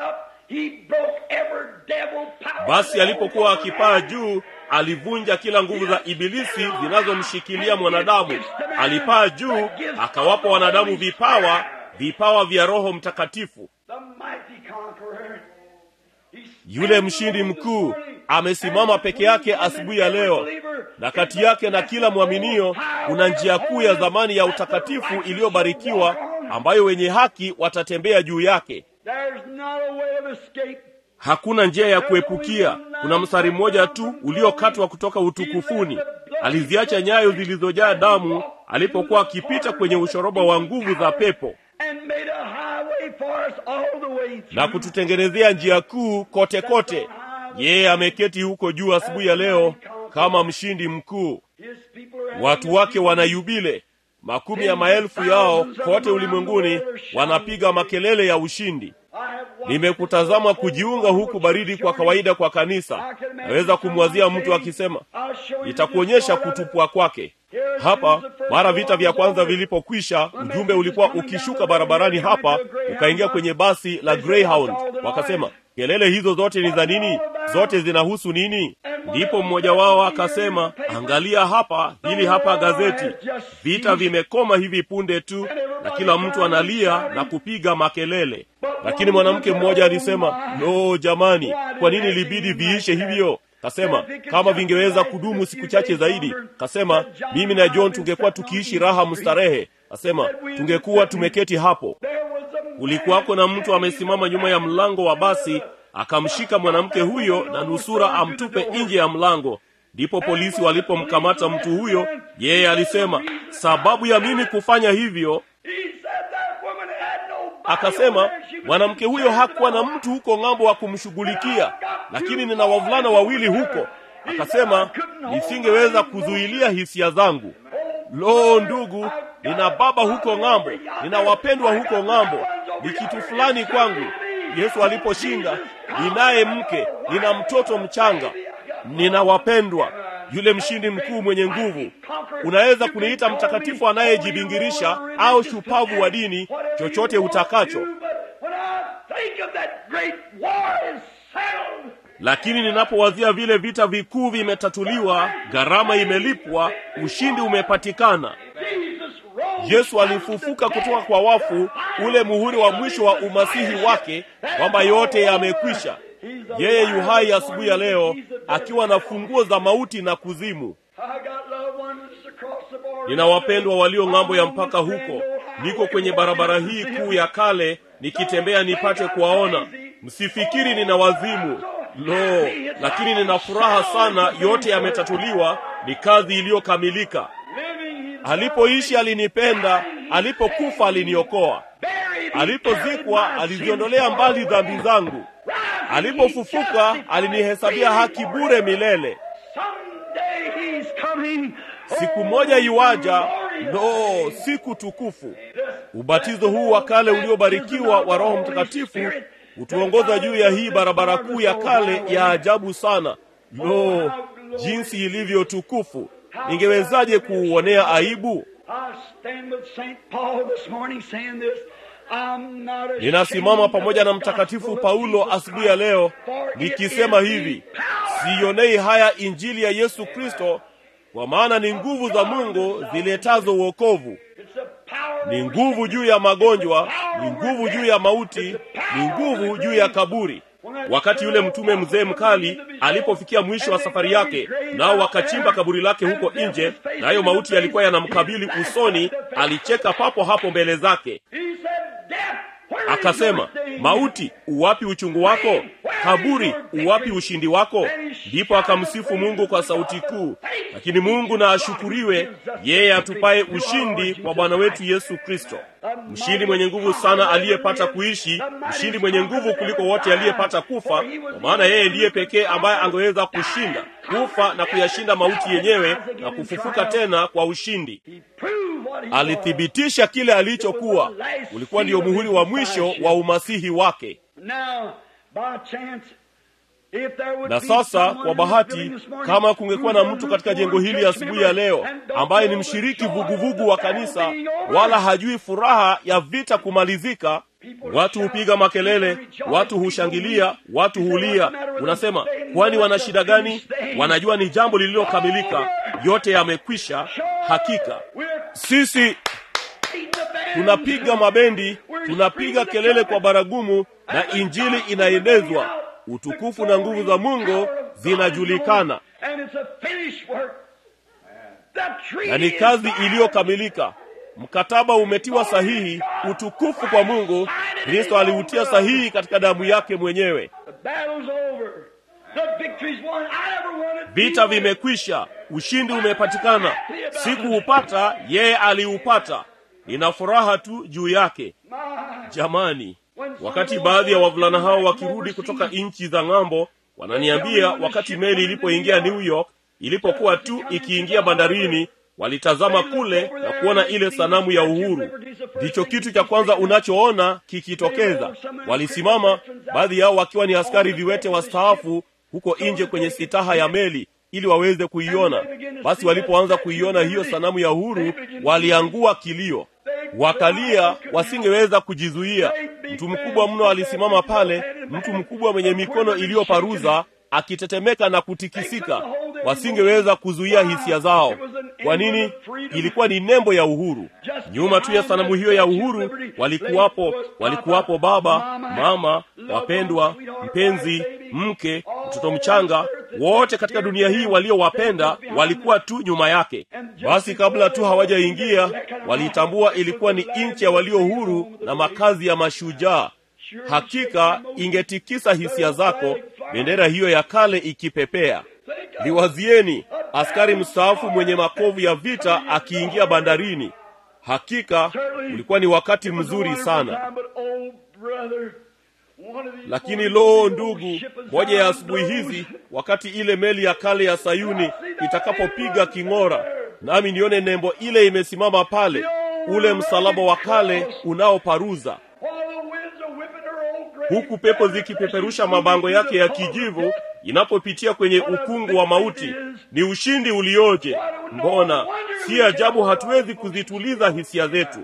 he broke every devil power. basi alipokuwa akipaa juu alivunja kila nguvu za ibilisi zinazomshikilia mwanadamu alipaa juu akawapa wanadamu vipawa vipawa vya roho mtakatifu The mighty conqueror. He's yule mshindi mkuu amesimama peke yake asubuhi ya leo na kati yake na kila mwaminio kuna njia kuu ya zamani ya utakatifu iliyobarikiwa ambayo wenye haki watatembea juu yake There's not a way of escape. hakuna njia ya kuepukia kuna mstari mmoja tu uliokatwa kutoka utukufuni aliziacha nyayo zilizojaa damu alipokuwa akipita kwenye ushoroba wa nguvu za pepo And made a highway for us all the way na through. kututengenezea njia kuu kote kote yeye ameketi huko juu asubuhi ya leo kama mshindi mkuu His people are watu wake wanayubile makumi ya maelfu yao kote ulimwenguni wanapiga makelele ya ushindi I have watched nimekutazama kujiunga huku baridi kwa kawaida kwa kanisa naweza kumwazia mtu akisema I'll show you nitakuonyesha the story of it. kutupwa kwake hapa mara vita vya kwanza vilipokwisha ujumbe ulikuwa ukishuka barabarani hapa ukaingia kwenye basi la greyhound wakasema kelele hizo zote ni za nini zote zinahusu nini ndipo mmoja wao akasema angalia hapa hili hapa gazeti vita vimekoma hivi punde tu na kila mtu analia na kupiga makelele lakini mwanamke mmoja alisema no jamani kwa nini libidi viishe hivyo kasema kama vingeweza kudumu siku chache zaidi kasema mimi na john tungekuwa tukiishi raha mstarehe kasema tungekuwa tumeketi hapo There was a kulikuwako na mtu amesimama nyuma ya mlango wa basi akamshika mwanamke huyo na nusura amtupe nje ya mlango ndipo polisi walipomkamata mtu huyo yeye alisema sababu ya mimi kufanya hivyo He said that woman had no body akasema over there. She was mwanamke huyo hakuwa na mtu huko ng'ambo wa kumshughulikia lakini nina wavulana wawili huko akasema nisingeweza kuzuilia hisia zangu lo ndugu nina baba huko ng'ambo nina wapendwa huko ng'ambo ni kitu fulani kwangu yesu aliposhinda ninaye mke nina mtoto mchanga nina wapendwa yule mshindi mkuu mwenye nguvu unaweza kuniita mtakatifu anayejibingirisha au shupavu wa dini chochote utakacho When I think of that great war is settled, lakini ninapowazia vile vita vikuu vimetatuliwa gharama imelipwa ushindi umepatikana Jesus rose yesu alifufuka kutoka kwa wafu ule muhuri wa mwisho wa umasihi wake kwamba yote yamekwisha yeye yuhai asubuhi ya leo akiwa na funguo za mauti na kuzimu I got loved ones across the border. nina wapendwa walio ng'ambo ya mpaka huko niko kwenye barabara hii kuu ya kale nikitembea nipate kuwaona msifikiri nina wazimu lo lakini nina furaha sana yote yametatuliwa ni kazi iliyokamilika Living in alipoishi alinipenda alipokufa aliniokoa buried, alipozikwa aliziondolea mbali dhambi zangu alipofufuka alinihesabia haki bure milele Someday he's coming. siku moja iwaja no siku tukufu ubatizo huu wa kale uliobarikiwa wa roho mtakatifu hutuongoza juu ya hii barabara kuu ya kale ya ajabu sana lo jinsi ilivyo tukufu ningewezaje kuuonea aibu I stand with St. Paul this morning saying this. I'm not ashamed ninasimama pamoja na of the mtakatifu gospel of paulo Jesus asubuhi ya leo for it nikisema is hivi the power siionei haya injili ya yesu kristo kwa maana ni nguvu za mungu ziletazo uokovu It's the power ni over nguvu juu ya magonjwa ni nguvu juu ya mauti ni nguvu juu ya kaburi wakati yule mtume mzee mkali alipofikia mwisho wa safari yake nao wakachimba kaburi lake huko nje nayo mauti yalikuwa yanamkabili usoni alicheka papo hapo mbele zake He said, Death, where is akasema your sting? mauti uwapi uchungu wako kaburi uwapi ushindi wako ndipo akamsifu mungu kwa sauti kuu lakini mungu na ashukuriwe yeye atupaye ushindi kwa bwana wetu yesu kristo mshindi mwenye nguvu sana aliyepata kuishi mshindi mwenye nguvu kuliko wote aliyepata kufa kwa maana yeye ndiye pekee ambaye angeweza kushinda kufa na kuyashinda mauti yenyewe na kufufuka tena kwa ushindi He proved what he was. alithibitisha kile alichokuwa ulikuwa ndio muhuri wa mwisho wa umasihi wake Now, by chance, Na sasa kwa bahati, kama kungekuwa na mtu katika jengo hili asubuhi ya, ya leo ambaye ni mshiriki vuguvugu wa kanisa, wala hajui furaha ya vita kumalizika, watu hupiga makelele, watu hushangilia, watu hulia. Unasema, kwani wana shida gani? Wanajua ni jambo lililokamilika, yote yamekwisha. Hakika sisi tunapiga mabendi, tunapiga kelele kwa baragumu, na injili inaenezwa. Utukufu na nguvu za Mungu zinajulikana, na ni kazi iliyokamilika. Mkataba umetiwa sahihi. Utukufu kwa Mungu. Kristo aliutia sahihi katika damu yake mwenyewe. Vita vimekwisha, ushindi umepatikana. Sikuupata, yeye aliupata. Nina furaha tu juu yake. Jamani, wakati baadhi ya wavulana hao wakirudi kutoka nchi za ng'ambo, wananiambia wakati meli ilipoingia New York, ilipokuwa tu ikiingia bandarini walitazama kule na kuona ile sanamu ya uhuru. Ndicho kitu cha kwanza unachoona kikitokeza. Walisimama, baadhi yao wakiwa ni askari viwete wastaafu, huko nje kwenye sitaha ya meli ili waweze kuiona. Basi walipoanza kuiona hiyo sanamu ya uhuru, waliangua kilio, wakalia, wasingeweza kujizuia. Mtu mkubwa mno alisimama pale, mtu mkubwa mwenye mikono iliyoparuza akitetemeka na kutikisika. Wasingeweza kuzuia hisia zao. Kwa nini? Ilikuwa ni nembo ya uhuru. Nyuma tu ya sanamu hiyo ya uhuru walikuwapo, walikuwapo baba, mama, wapendwa, mpenzi, mke, mtoto mchanga, wote katika dunia hii waliowapenda walikuwa tu nyuma yake. Basi kabla tu hawajaingia, walitambua ilikuwa ni nchi ya walio huru na makazi ya mashujaa. Hakika ingetikisa hisia zako, bendera hiyo ya kale ikipepea. Liwazieni askari mstaafu mwenye makovu ya vita akiingia bandarini. Hakika ulikuwa ni wakati mzuri sana. Lakini loo, ndugu, moja ya asubuhi hizi, wakati ile meli ya kale ya Sayuni itakapopiga king'ora, nami nione nembo ile imesimama pale, ule msalaba wa kale unaoparuza huku pepo zikipeperusha mabango yake ya kijivu inapopitia kwenye ukungu wa mauti. Ni ushindi ulioje! Mbona si ajabu hatuwezi kuzituliza hisia zetu.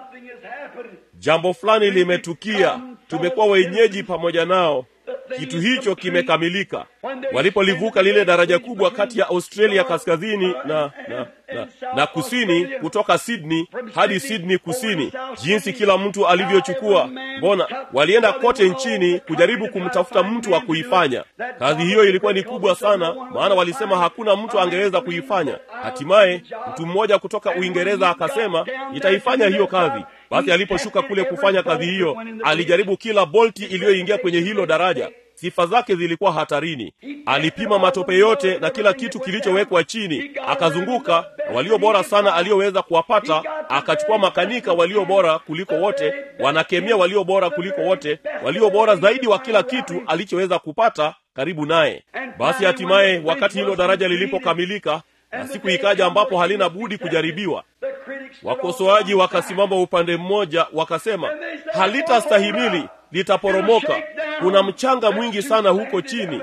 Jambo fulani limetukia, tumekuwa wenyeji pamoja nao. Kitu hicho kimekamilika. Walipolivuka lile daraja kubwa kati ya Australia kaskazini na, na, na, na kusini, kutoka Sydney hadi Sydney kusini, jinsi kila mtu alivyochukua. Mbona walienda kote nchini kujaribu kumtafuta mtu wa kuifanya kazi hiyo. Ilikuwa ni kubwa sana, maana walisema hakuna mtu angeweza kuifanya. Hatimaye mtu mmoja kutoka Uingereza akasema, nitaifanya hiyo kazi. Basi aliposhuka kule kufanya kazi hiyo, alijaribu kila bolti iliyoingia kwenye hilo daraja. Sifa zake zilikuwa hatarini. Alipima matope yote na kila kitu kilichowekwa chini, akazunguka na walio bora sana aliyoweza kuwapata. Akachukua makanika walio bora kuliko wote, wanakemia walio bora kuliko wote, walio bora zaidi wa kila kitu alichoweza kupata karibu naye. Basi hatimaye, wakati hilo daraja lilipokamilika na siku ikaja ambapo halina budi kujaribiwa, wakosoaji wakasimama upande mmoja, wakasema halitastahimili, litaporomoka. Kuna mchanga mwingi sana huko chini.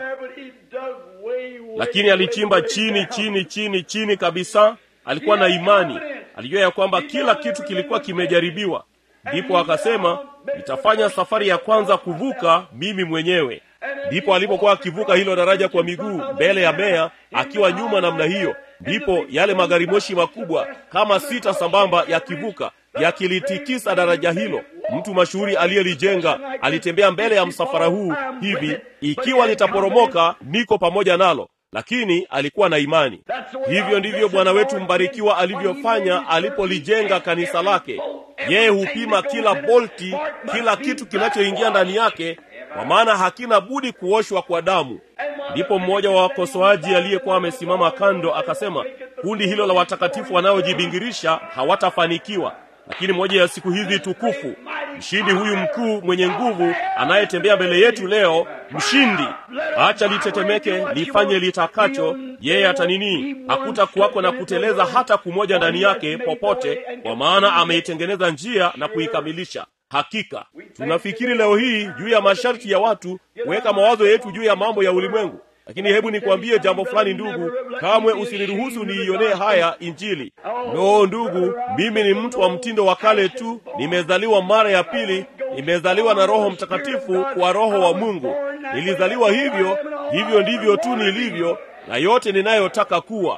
Lakini alichimba chini chini chini chini kabisa. Alikuwa na imani, alijua ya kwamba kila kitu kilikuwa kimejaribiwa. Ndipo akasema, nitafanya safari ya kwanza kuvuka mimi mwenyewe. Ndipo alipokuwa akivuka hilo daraja kwa miguu mbele ya Meya, akiwa nyuma namna hiyo, ndipo yale magari moshi makubwa kama sita sambamba yakivuka yakilitikisa daraja hilo. Mtu mashuhuri aliyelijenga alitembea mbele ya msafara huu hivi, ikiwa litaporomoka, niko pamoja nalo. Lakini alikuwa na imani. Hivyo ndivyo Bwana wetu mbarikiwa alivyofanya alipolijenga kanisa lake. Yeye hupima kila bolti, kila kitu kinachoingia ndani yake, kwa maana hakina budi kuoshwa kwa damu. Ndipo mmoja wa wakosoaji aliyekuwa amesimama kando akasema, kundi hilo la watakatifu wanaojibingirisha hawatafanikiwa. Lakini moja ya siku hizi tukufu, mshindi huyu mkuu mwenye nguvu anayetembea mbele yetu leo, mshindi, acha litetemeke, lifanye litakacho, yeye atanini, hakuta kuwako na kuteleza hata kumoja ndani yake popote, kwa maana ameitengeneza njia na kuikamilisha. hakika tunafikiri leo hii juu ya masharti ya watu kuweka mawazo yetu juu ya mambo ya ulimwengu lakini hebu nikwambie jambo fulani ndugu kamwe usiniruhusu niionee haya injili no ndugu mimi ni mtu wa mtindo wa kale tu nimezaliwa mara ya pili nimezaliwa na roho mtakatifu kwa roho wa mungu nilizaliwa hivyo hivyo ndivyo tu nilivyo na yote ninayotaka kuwa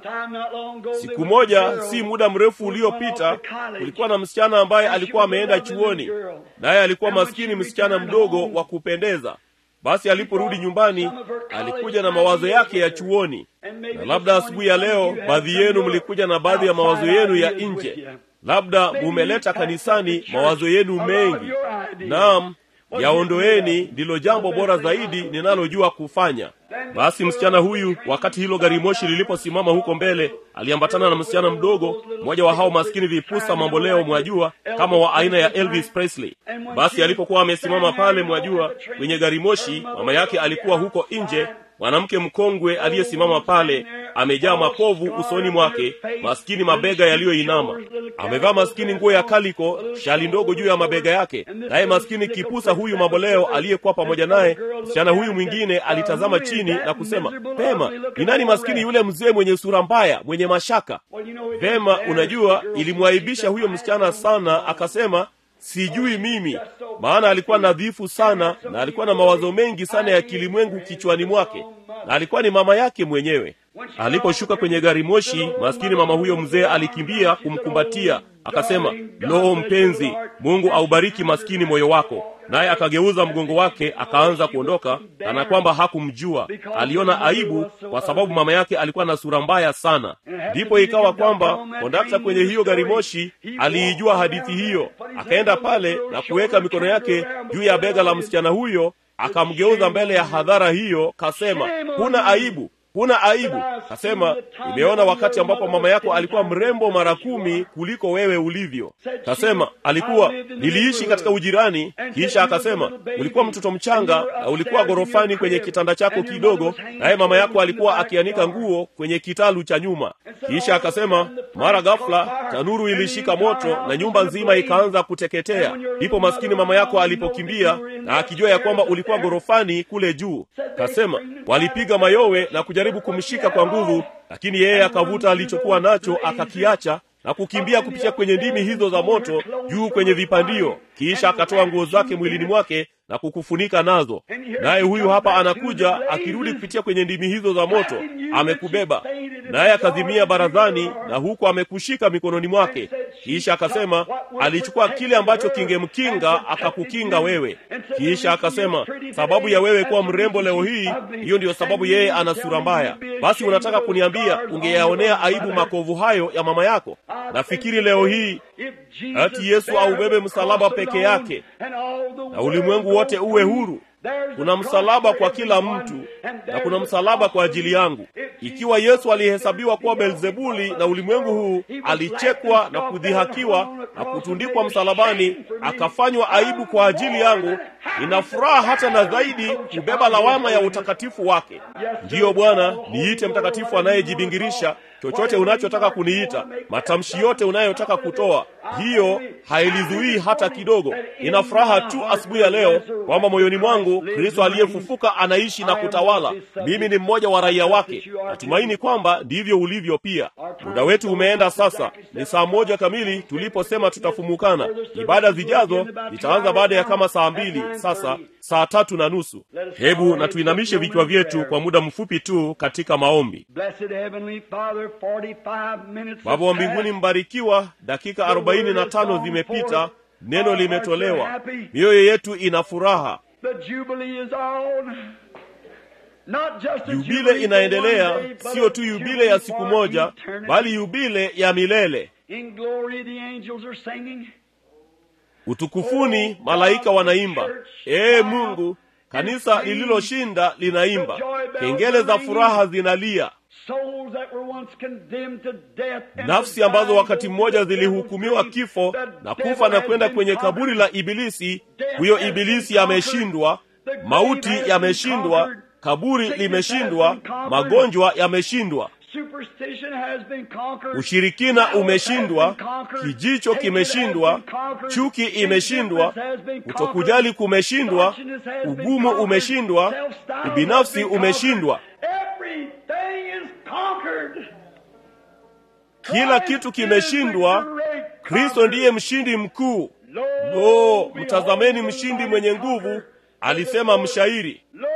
siku moja si muda mrefu uliopita kulikuwa na msichana ambaye alikuwa ameenda chuoni naye alikuwa maskini msichana mdogo wa kupendeza basi aliporudi nyumbani alikuja na mawazo yake ya chuoni na labda asubuhi ya leo baadhi yenu mlikuja na baadhi ya mawazo yenu ya nje labda mumeleta kanisani mawazo yenu mengi naam yaondoeni ndilo jambo bora zaidi ninalojua kufanya basi msichana huyu wakati hilo gari moshi liliposimama huko mbele aliambatana na msichana mdogo mmoja wa hao maskini vipusa mamboleo mwajua kama wa aina ya elvis presley basi alipokuwa amesimama pale mwajua kwenye gari moshi mama yake alikuwa huko nje mwanamke mkongwe aliyesimama pale amejaa mapovu usoni mwake maskini mabega yaliyoinama amevaa maskini nguo ya kaliko shali ndogo juu ya mabega yake naye maskini kipusa huyu mamboleo aliyekuwa pamoja naye msichana huyu mwingine alitazama chini na kusema pema ni nani maskini yule mzee mwenye sura mbaya mwenye mashaka vema unajua ilimwaibisha huyo msichana sana akasema sijui mimi maana alikuwa nadhifu sana na alikuwa na mawazo mengi sana ya kilimwengu kichwani mwake na alikuwa ni mama yake mwenyewe aliposhuka kwenye gari moshi maskini mama huyo mzee alikimbia kumkumbatia akasema loo mpenzi mungu aubariki maskini moyo wako naye akageuza mgongo wake akaanza kuondoka kana kwamba hakumjua aliona aibu kwa sababu mama yake alikuwa na sura mbaya sana ndipo ikawa kwamba kondakta kwenye hiyo gari moshi aliijua hadithi hiyo akaenda pale na kuweka mikono yake juu ya bega la msichana huyo akamgeuza mbele ya hadhara hiyo kasema huna aibu huna aibu kasema nimeona wakati ambapo mama yako alikuwa mrembo mara kumi kuliko wewe ulivyo kasema alikuwa niliishi katika ujirani kisha akasema ulikuwa mtoto mchanga na ulikuwa ghorofani kwenye kitanda chako kidogo naye mama yako alikuwa akianika nguo kwenye kitalu cha nyuma kisha akasema mara ghafla tanuru ilishika moto na nyumba nzima ikaanza kuteketea ndipo maskini mama yako alipokimbia na akijua ya kwamba ulikuwa ghorofani kule juu kasema walipiga mayowe na kujaribu kumshika kwa nguvu lakini yeye akavuta alichokuwa nacho akakiacha na kukimbia kupitia kwenye ndimi hizo za moto juu kwenye vipandio kisha akatoa nguo zake mwilini mwake na kukufunika nazo naye huyu hapa anakuja akirudi kupitia kwenye ndimi hizo za moto amekubeba naye akazimia barazani na huku amekushika mikononi mwake kisha akasema alichukua kile ambacho kingemkinga akakukinga wewe kisha akasema sababu ya wewe kuwa mrembo leo hii hiyo ndiyo sababu yeye ana sura mbaya basi unataka kuniambia ungeyaonea aibu makovu hayo ya mama yako nafikiri leo hii ati yesu aubebe msalaba peke yake na ulimwengu wote uwe huru kuna msalaba kwa kila mtu na kuna msalaba kwa ajili yangu ikiwa yesu alihesabiwa kuwa belzebuli na ulimwengu huu alichekwa na kudhihakiwa na kutundikwa msalabani akafanywa aibu kwa ajili yangu nina furaha hata na zaidi kubeba lawama ya utakatifu wake ndiyo bwana niite mtakatifu anayejibingirisha chochote unachotaka kuniita matamshi yote unayotaka kutoa hiyo hailizuii hata kidogo ina furaha tu asubuhi ya leo kwamba moyoni mwangu kristo aliyefufuka anaishi na kutawala mimi ni mmoja wa raia wake natumaini kwamba ndivyo ulivyo pia muda wetu umeenda sasa ni saa moja kamili tuliposema tutafumukana ibada zijazo zitaanza baada ya kama saa mbili sasa saa tatu na nusu hebu na tuinamishe vichwa vyetu kwa muda mfupi tu katika maombi baba wa mbinguni mbarikiwa dakika arobaini na tano zimepita neno limetolewa mioyo yetu ina furaha yubile inaendelea siyo tu yubile ya siku moja bali yubile ya milele utukufuni malaika wanaimba ee mungu kanisa lililoshinda linaimba kengele za furaha zinalia nafsi ambazo wakati mmoja zilihukumiwa kifo na kufa na kwenda kwenye kaburi la ibilisi huyo ibilisi yameshindwa mauti yameshindwa kaburi limeshindwa magonjwa yameshindwa Superstition has been conquered. ushirikina Malice has umeshindwa been conquered. kijicho Hatred kimeshindwa has been conquered. chuki imeshindwa Indifference has been kutokujali conquered. kumeshindwa Conscience has been ugumu conquered. umeshindwa Self-style has ubinafsi been umeshindwa conquered. Everything is conquered. kila Christ kitu is the kimeshindwa great kristo conqueror. ndiye mshindi mkuu Lo, lo behold mtazameni the mshindi mighty mwenye conqueror. nguvu alisema mshairi Lo,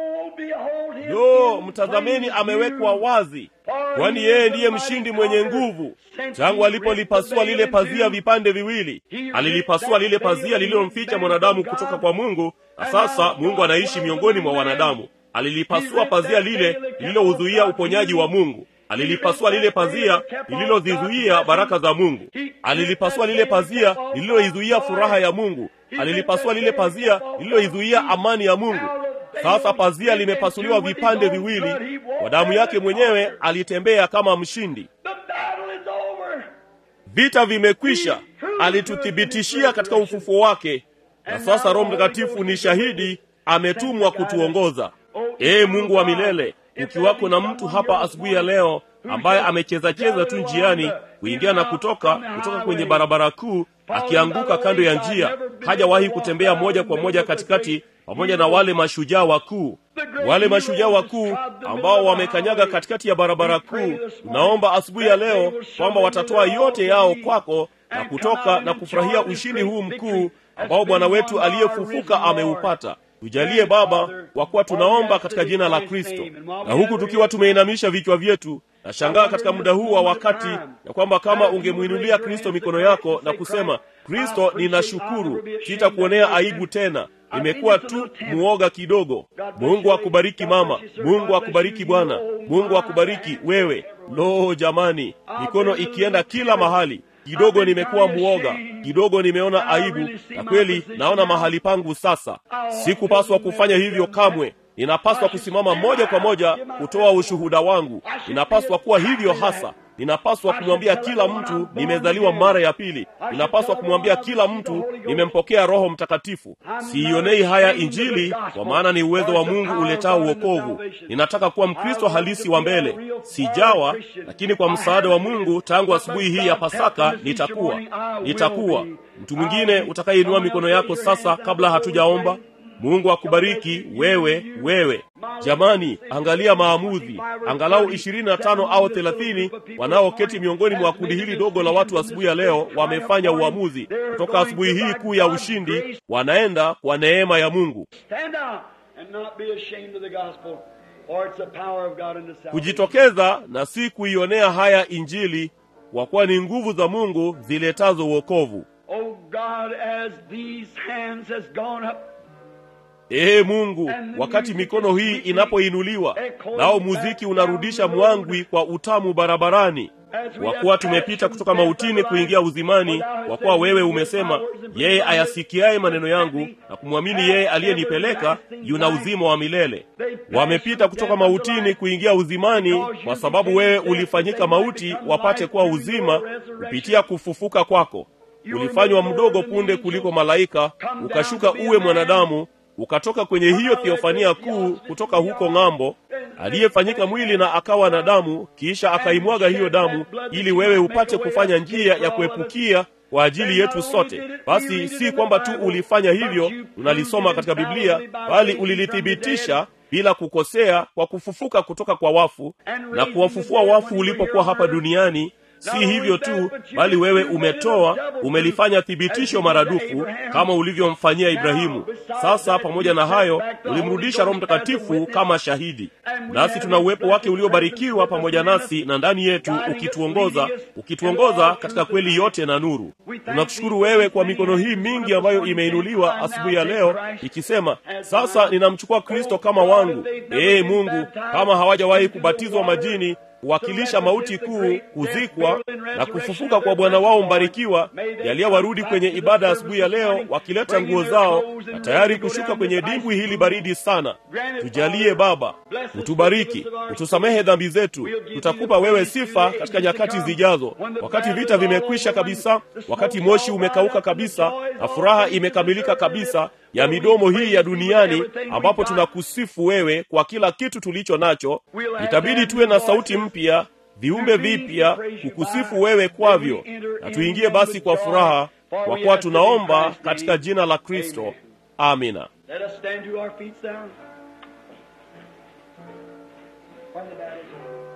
behold him lo in mtazameni plain amewekwa view. wazi For kwani he yeye is the ndiye mighty mshindi mwenye conqueror. nguvu Since tangu he alipolipasua ripped the lile veil pazia in two, vipande viwili he alilipasua ripped lile that veil pazia and lililomficha hid mwanadamu man kutoka from kwa God. mungu na And sasa now mungu God anaishi dwells miongoni among mwa men. wanadamu alilipasua He pazia ripped that lile veil that kept lililouzuia God's uponyaji wa beauty. mungu alilipasua lile pazia lililozizuia baraka za mungu alilipasua lile pazia lililoizuia furaha ya mungu alilipasua lile pazia lililoizuia amani ya mungu sasa pazia limepasuliwa vipande viwili kwa damu yake mwenyewe alitembea kama mshindi The battle is over. vita vimekwisha alituthibitishia katika ufufuo wake na sasa roho mtakatifu ni shahidi ametumwa kutuongoza ee mungu wa milele ukiwako na mtu hapa asubuhi ya leo ambaye amechezacheza tu njiani kuingia na kutoka kutoka kwenye barabara kuu akianguka kando ya njia hajawahi kutembea moja kwa moja katikati pamoja na wale mashujaa wakuu wale mashujaa wakuu ambao wamekanyaga katikati ya barabara kuu naomba asubuhi ya leo kwamba watatoa yote yao kwako na kutoka na kufurahia ushindi huu mkuu ambao bwana wetu aliyefufuka ameupata tujalie baba kwa kuwa tunaomba katika jina la kristo na huku tukiwa tumeinamisha vichwa vyetu nashangaa katika muda huu wa wakati ya kwamba kama ungemwinulia kristo mikono yako na kusema kristo ninashukuru sitakuonea aibu tena nimekuwa tu muoga kidogo mungu akubariki mama mungu akubariki bwana mungu akubariki wewe lo jamani mikono ikienda kila mahali kidogo nimekuwa muoga kidogo nimeona aibu na kweli naona mahali pangu sasa sikupaswa kufanya hivyo kamwe ninapaswa kusimama moja kwa moja kutoa ushuhuda wangu ninapaswa kuwa hivyo hasa ninapaswa kumwambia kila mtu nimezaliwa mara ya pili ninapaswa kumwambia kila mtu nimempokea roho mtakatifu siionei haya injili kwa maana ni uwezo wa mungu uletao uokovu ninataka kuwa mkristo halisi wa mbele sijawa lakini kwa msaada wa mungu tangu asubuhi hii ya pasaka nitakuwa nitakuwa mtu mwingine utakayeinua mikono yako sasa kabla hatujaomba mungu akubariki wewe wewe jamani angalia maamuzi angalau ishirini na tano au thelathini wanaoketi miongoni mwa kundi hili dogo la watu asubuhi ya leo wamefanya uamuzi kutoka asubuhi hii kuu ya ushindi wanaenda kwa neema ya mungu Stand out and not be ashamed of the gospel, for it's the power of God unto salvation. kujitokeza na si kuionea haya injili kwa kuwa ni nguvu za mungu ziletazo uokovu Oh God, as these hands has gone up, ee mungu wakati mikono hii inapoinuliwa nao muziki unarudisha mwangwi kwa utamu barabarani kwa kuwa tumepita kutoka mautini kuingia uzimani kwa kuwa wewe umesema yeye ayasikiaye maneno yangu na kumwamini yeye aliyenipeleka yuna uzima wa milele wamepita kutoka mautini kuingia uzimani kwa sababu wewe ulifanyika mauti wapate kuwa uzima kupitia kufufuka kwako ulifanywa mdogo punde kuliko malaika ukashuka uwe mwanadamu ukatoka kwenye hiyo thiofania kuu kutoka huko ng'ambo aliyefanyika mwili na akawa na damu kisha akaimwaga hiyo damu ili wewe upate kufanya njia ya kuepukia kwa ajili yetu sote basi si kwamba tu ulifanya hivyo unalisoma katika biblia bali ulilithibitisha bila kukosea kwa kufufuka kutoka kwa wafu na kuwafufua wafu ulipokuwa hapa duniani si hivyo tu bali wewe umetoa umelifanya thibitisho maradufu kama ulivyomfanyia ibrahimu sasa pamoja na hayo ulimrudisha roho mtakatifu kama shahidi nasi tuna uwepo wake uliobarikiwa pamoja nasi na ndani yetu ukituongoza ukituongoza katika kweli yote na nuru tunakushukuru wewe kwa mikono hii mingi ambayo imeinuliwa asubuhi ya leo ikisema sasa ninamchukua kristo kama wangu ee mungu kama hawajawahi kubatizwa majini kuwakilisha mauti kuu kuzikwa na kufufuka kwa bwana wao mbarikiwa jalia warudi kwenye ibada asubuhi ya leo wakileta nguo zao na tayari kushuka kwenye dimbwi hili baridi sana tujalie baba utubariki utusamehe dhambi zetu tutakupa wewe sifa katika nyakati zijazo wakati vita vimekwisha kabisa wakati moshi umekauka kabisa na furaha imekamilika kabisa ya midomo hii ya duniani ambapo tunakusifu wewe kwa kila kitu tulicho nacho itabidi tuwe na sauti mpya viumbe vipya kukusifu wewe kwavyo na tuingie basi kwa furaha kwa kuwa tunaomba katika jina la kristo amina Let us stand to our feet now. Find the battery.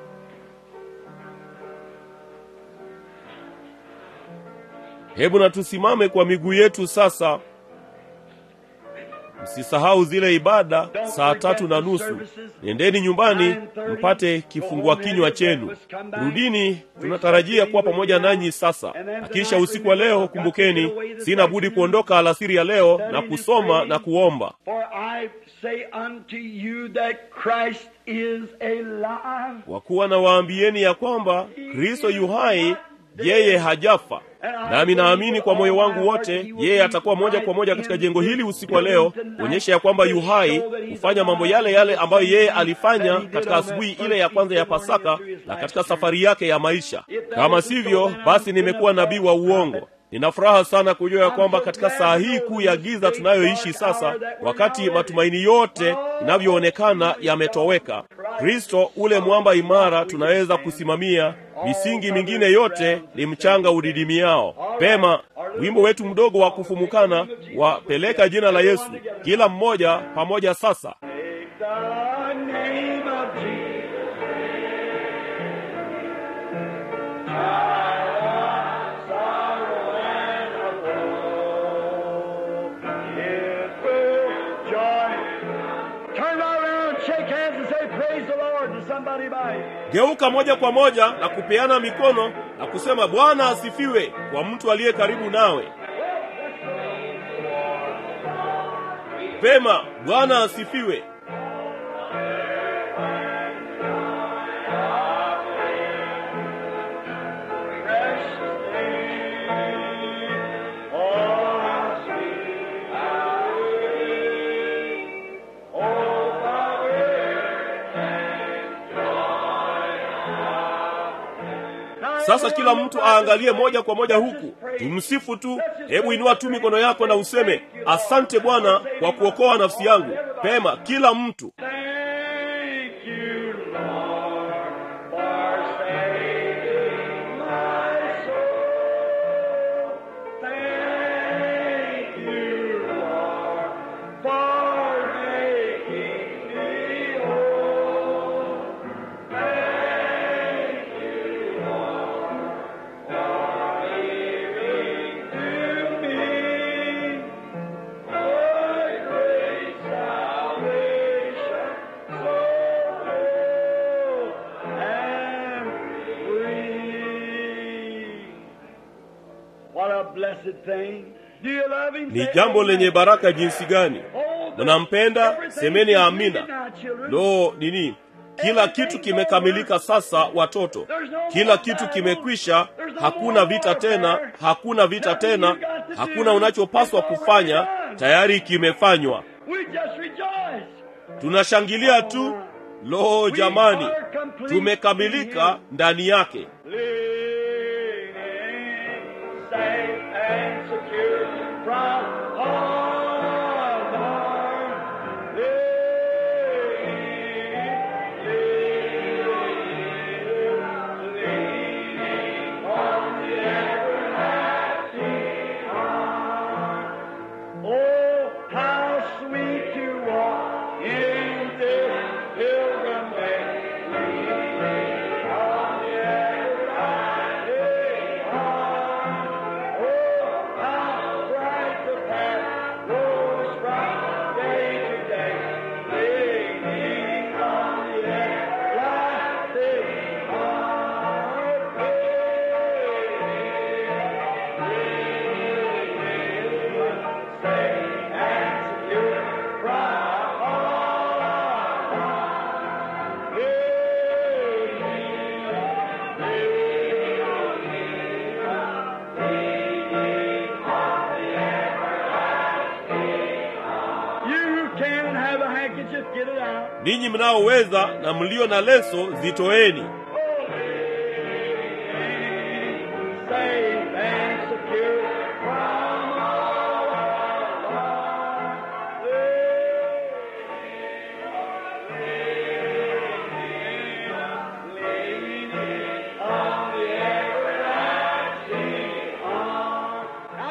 hebu na tusimame kwa miguu yetu sasa msisahau zile ibada saa tatu na nusu nendeni nyumbani mpate kifungua kinywa chenu rudini tunatarajia kuwa pamoja nanyi sasa na kisha usiku wa leo kumbukeni sina budi kuondoka alasiri ya leo na kusoma na kuomba For I say unto you that Christ is alive. kwa kuwa nawaambieni ya kwamba kristo yu hai yeye hajafa nami naamini kwa moyo wangu wote yeye atakuwa moja kwa moja katika jengo hili usiku wa leo kuonyesha ya kwamba yu hai hufanya mambo yale yale ambayo yeye alifanya katika asubuhi ile ya kwanza ya pasaka na katika safari yake ya maisha kama sivyo basi nimekuwa nabii wa uongo nina furaha sana kujua ya kwamba katika saa hii kuu ya giza tunayoishi sasa wakati matumaini yote inavyoonekana yametoweka kristo ule mwamba imara tunaweza kusimamia misingi mingine yote ni mchanga udidimiao pema wimbo wetu mdogo wa kufumukana wapeleka jina la yesu kila mmoja pamoja sasa Take the name of Jesus. Sorrow and of woe. It will joy. Turn right around, shake hands, and say, Praise the Lord to somebody by you. geuka moja kwa moja na kupeana mikono na kusema bwana asifiwe kwa mtu aliye karibu nawe pema bwana asifiwe sasa kila mtu aangalie moja kwa moja huku tumsifu tu hebu inua tu mikono yako na useme asante bwana kwa kuokoa nafsi yangu pema kila mtu Thank you, Lord, for saving my soul. Thank you, Lord, for making me whole. Thank you, Lord, for giving to me thy great salvation, so full and free. What a blessed thing. Do you love him? ni Say jambo amen. lenye baraka jinsi gani Oh, the- mnampenda everything semeni is amina completed now, children. lo nini kila kitu kimekamilika sasa watoto kila kitu kimekwisha hakuna vita tena hakuna vita tena hakuna unachopaswa kufanya tayari kimefanywa We just rejoice. tunashangilia tu lo jamani We are complete tumekamilika ndani yake Living safe and secure from all harm. Leaning on the everlasting arm. Oh, how sweet to walk in this pilgrim way. Leaning on the everlasting arm. Oh, how bright the path grows from day to day. Leaning on the everlasting arm. Safe and secure from all harm. You can have a handkerchief, get it out. ninyi mnaoweza na mlio na leso zitoeni Safe and secure from all harm. Leaning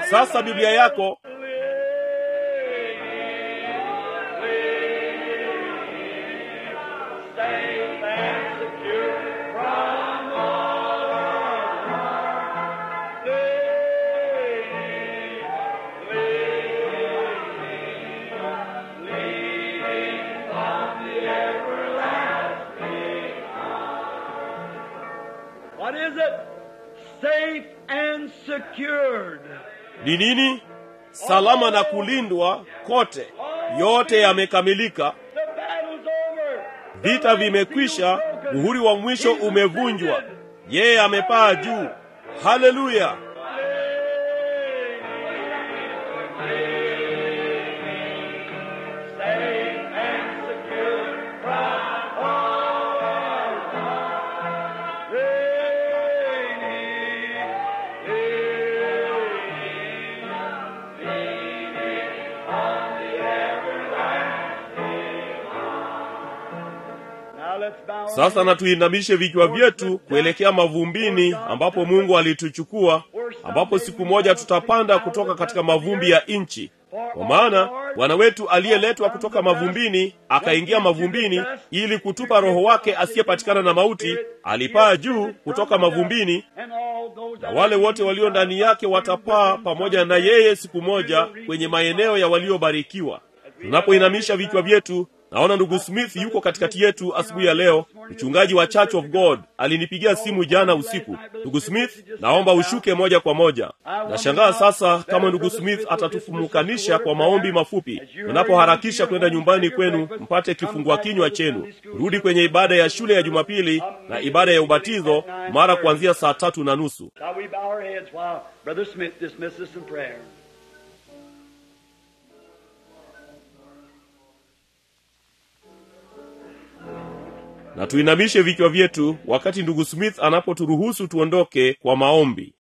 sasa biblia yako Safe and secure from all harm. Leaning, leaning, leaning on the everlasting arm. What is it? Safe and secured. ni nini salama na kulindwa kote yote yamekamilika The battle's over. vita vimekwisha muhuri wa mwisho umevunjwa yeye amepaa juu haleluya Safe and secure from all harm. Leaning, leaning, leaning on the everlasting arm. Now let's bow our sasa na tuinamishe vichwa vyetu kuelekea mavumbini ambapo mungu alituchukua ambapo siku moja tutapanda kutoka katika mavumbi ya nchi kwa maana bwana wetu aliyeletwa kutoka mavumbini akaingia mavumbini ili kutupa roho wake asiyepatikana na mauti alipaa juu kutoka mavumbini And all those na wale wote walio ndani yake watapaa pamoja na yeye siku moja kwenye maeneo ya waliobarikiwa tunapoinamisha vichwa vyetu naona ndugu smith yuko katikati yetu asubuhi ya leo mchungaji wa church of god alinipigia simu jana usiku ndugu smith naomba ushuke moja kwa moja nashangaa sasa kama ndugu smith atatufumukanisha kwa maombi mafupi unapoharakisha kwenda nyumbani kwenu mpate kifungua kinywa chenu rudi kwenye ibada ya shule ya jumapili na ibada ya ubatizo mara kuanzia saa tatu na nusu Shall we bow our heads while Brother Smith dismisses us in prayer? na tuinamishe vichwa vyetu wakati ndugu smith anapoturuhusu tuondoke kwa maombi